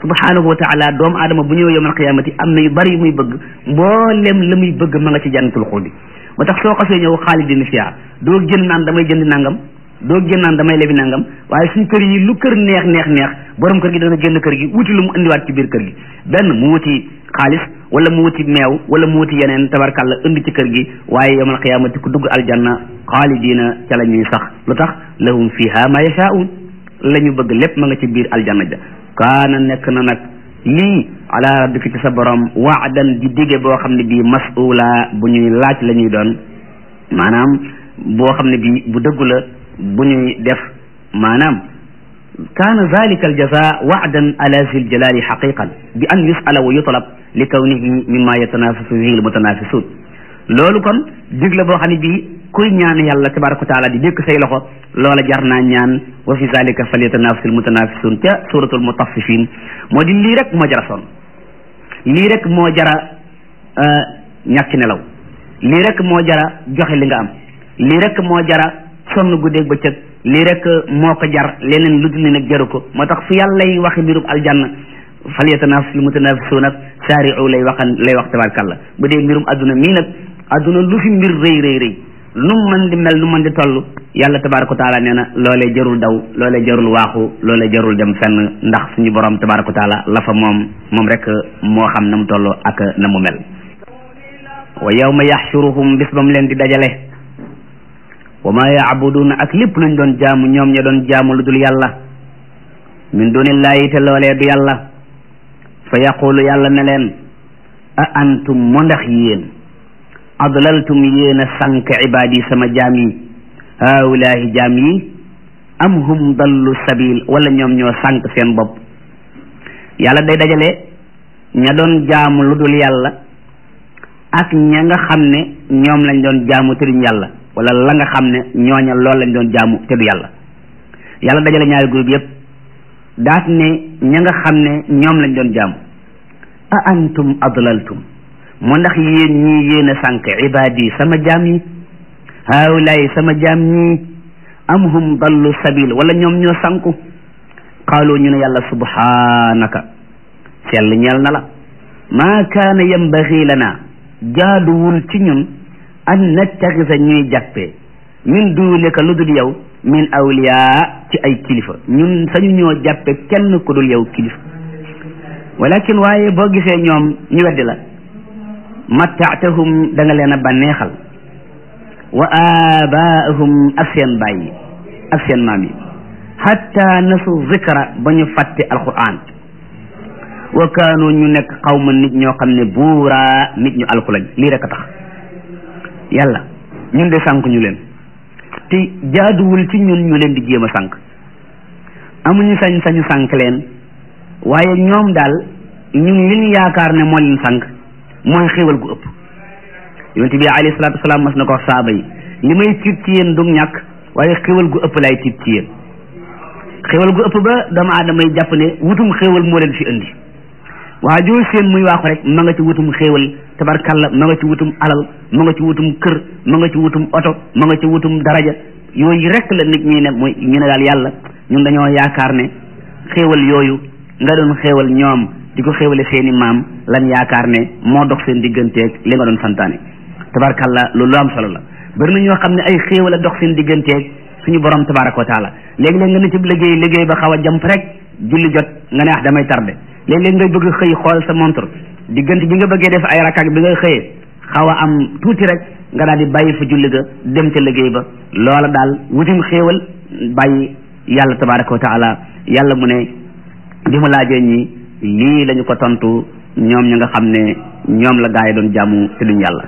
subhanahu wa taala doomu aadama bu ñëwee yawmal qiyaamati am na yu bari yu muy bëgg mboolem la muy bëgg ma nga ci jannatul xuldi moo tax soo xasee ñëw xaalidina fiha doo génn naan damay jënd nangam doo génn naan damay lebi nangam waaye suñ kër yi lu kër neex neex neex borom kër gi dana génn kër gi wuti lu mu indiwaat ci biir kër gi benn mu wuti xaalis wala mu wuti meew wala mu wuti yeneen tabarkàlla indi ci kër gi waaye yawmal qiyaamati ku dugg aljanna xaalidina ca la ñuy sax lu tax lahum fiha ma yashaa'un la ñu bëgg lépp ma nga ci biir aljanna ja kaana nekk na nag lii ala rabbika ci sa borom waadan di dige boo xam ne bii mas'ula bu ñuy laaj la ñuy doon maanaam boo xam ne bii bu dëggu la bu ñuy def maanaam kaana zalika aljaza waadan ala zil jalali xaqiqan bi an yusala wa yutlab li kawnihi mimma yatanafasu fihi almutanafisuun loolu kon dig la boo xam ne bii kuy ñaan yàlla tabaraka wa taala di dékk say loxo loola jar naa ñaan wa fi zalika falyatanafasu almutanafisuun ca suratul mutaffifin moo di lii rek moo jara sonn lii rek moo jara ñàkk nelaw lii rek moo jara joxe li nga am lii rek moo jara sonn guddeeg bëccëg lii rek moo ko jar leneen lu dul ni nag jaru ko moo tax fu yàlla lay waxe mbirub aljanna fal yatanafas lu mutanafisuun ak saari'u lay waxan lay wax tabarkàlla bu dee mbirum adduna mii nag adduna lu fi mbir rëy rëy rëy nu mën di mel nu mën di toll yàlla tabaraka wa taala nee na loolee jarul daw loolee jarul waaxu loolee jarul dem fenn ndax suñu borom tabaraka wa taala la fa moom moom rek moo xam na mu toll ak na mu mel wa yawma yaxshuruhum bis ba mu leen di dajale wa ma yaabuduuna ak lépp luñ doon jaamu ñoom ña doon jaamu lu dul yàlla min dunillahi te loolee du yàlla fa yaqulu yàlla ne leen a antum mo ndax yéen adlaltum yéen a sànk ibaadi sama jaam yi haulaahi jaam yi am hum dallu sabil wala ñoom ñoo sànk seen bopp yàlla day dajale ña doon jaamu lu dul yàlla ak ña nga xam ne ñoom lañ doon jaamu te duñ yàlla wala la nga xam ne ñooña loolu lañ doon jaamu te du yàlla yàlla dajale ñaari groupe yépp daat ne ña nga xam ne ñoom lañ doon jaamu a antum adlaltum mu ndax yéen ñii yéen a sànk ibaadi sama jaam yi haawulaay sama jaam ñii am hum dallu sabil wala ñoom ñoo sànku qaalu ñu ne yàlla subhanaka sell ñeel na la maa kaana yambaxi lana jaaduwul ci ñun an nattaxisa ñuy jàppee min duunika lu dul yow min awliyaa ci ay kilifa ñun sañu ñoo jàppe kenn ku dul yow kilifa walakin waaye boo gisee ñoom ñu weddi la mattaatahum da nga leen a bànneexal wa abaahum ak seen baay yi ak seen maam yi hatta nasu zikra ba ñu fàtte alquran wa kaanu ñu nekk xawma nit ñoo xam ne buuraa nit ñu alku lañ lii rek a tax yàlla ñun de sànk ñu leen te jaaduwul ci ñun ñu leen di jéem a sànk amuñu sañ sañu sànk leen waaye ñoom daal ñun li ñu yaakaar ne moo leen sànk mooy xéewal gu ëpp yonent bi alayhi salaatu wasalaam mas na ko wax saaba yi li may tiit ci yéen du ñàkk waaye xéewal gu ëpp laay tiit ci yéen xéewal gu ëpp ba doomu aadama yi jàpp ne wutum xéewal moo leen fi indi waa joo seen muy waaxu rek ma nga ci wutum xéewal tabarkalla ma nga ci wutum alal ma nga ci wutum kër ma nga ci wutum oto ma nga ci wutum daraja yooyu rek la nit ñi ne muy ñu ne daal yàlla ñun dañoo yaakaar ne xéewal yooyu nga doon xéewal ñoom di ko xéewale seeni maam lan yaakaar ne moo dox seen digganteeg li nga doon santaane tabarkalla loolu lu am solo la bari na ñoo xam ne ay xéewal a dox seen digganteeg suñu borom tabaraka wa taala léegi-léeg nga ne ci liggéey liggéey ba xaw a jamp rek julli jot nga ne ah damay tardé léeg-léeg ngay bëgg xëy xool sa montre diggante bi nga bëggee def ay rakak bi nga xëyee xaw a am tuuti rek nga daal di bàyyi fa julli ga dem ca liggéey ba loola daal wutim xéewal bàyyi yàlla tabaraka wa taala yàlla mu ne bi mu laajee ñi lii lañu ko tontu ñoom ñi nga xam ne ñoom la gaa yi doon jàmmu te duñ yàlla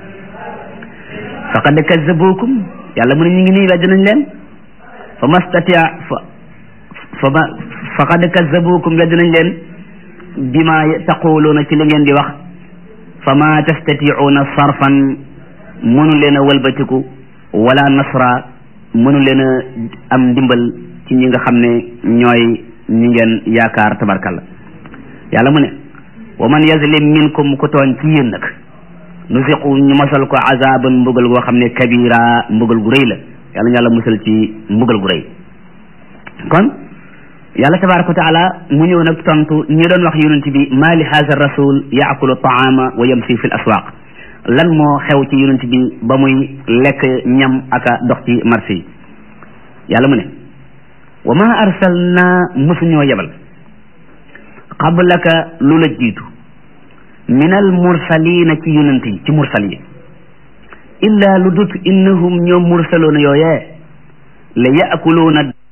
faqad kazzabukum yàlla mu ne ñu ngi nii wedd nañ leen fa mastatia fa fa ma faqad kazzabukum wedd nañ leen bima taquluuna ci li ngeen di wax fa ma tastatiuuna sarfan mënu leen a wëlbatiku wala nasra mënu leen a am ndimbal ci ñi nga xam ne ñooy ñi ngeen yaakaar tabarkalla yàlla mu ne wa man yazlim minkum ku tooñ ci yéen nag nusiqu ñu mosal ko azaban mbugal goo xam ne kabira mbugal gu rëy la yàlla ñu yàlla musal ci mbugal gu rëy kon yàlla tabaraka wa taala mu ñëw nag tontu ñi doon wax yonent bi ma li haza rasul yaakulu taama wa yamsi fi l aswaq lan moo xew ci yonent bi ba muy lekk ñam aka dox ci marché yi yàlla mu ne wa ma arsalna mosuñoo yebal qablaka lu la jiitu min al mursalina ci yonent yi ci mursal yi illa lu dut innahum ñoom mursaloona yooyee la yaakuluuna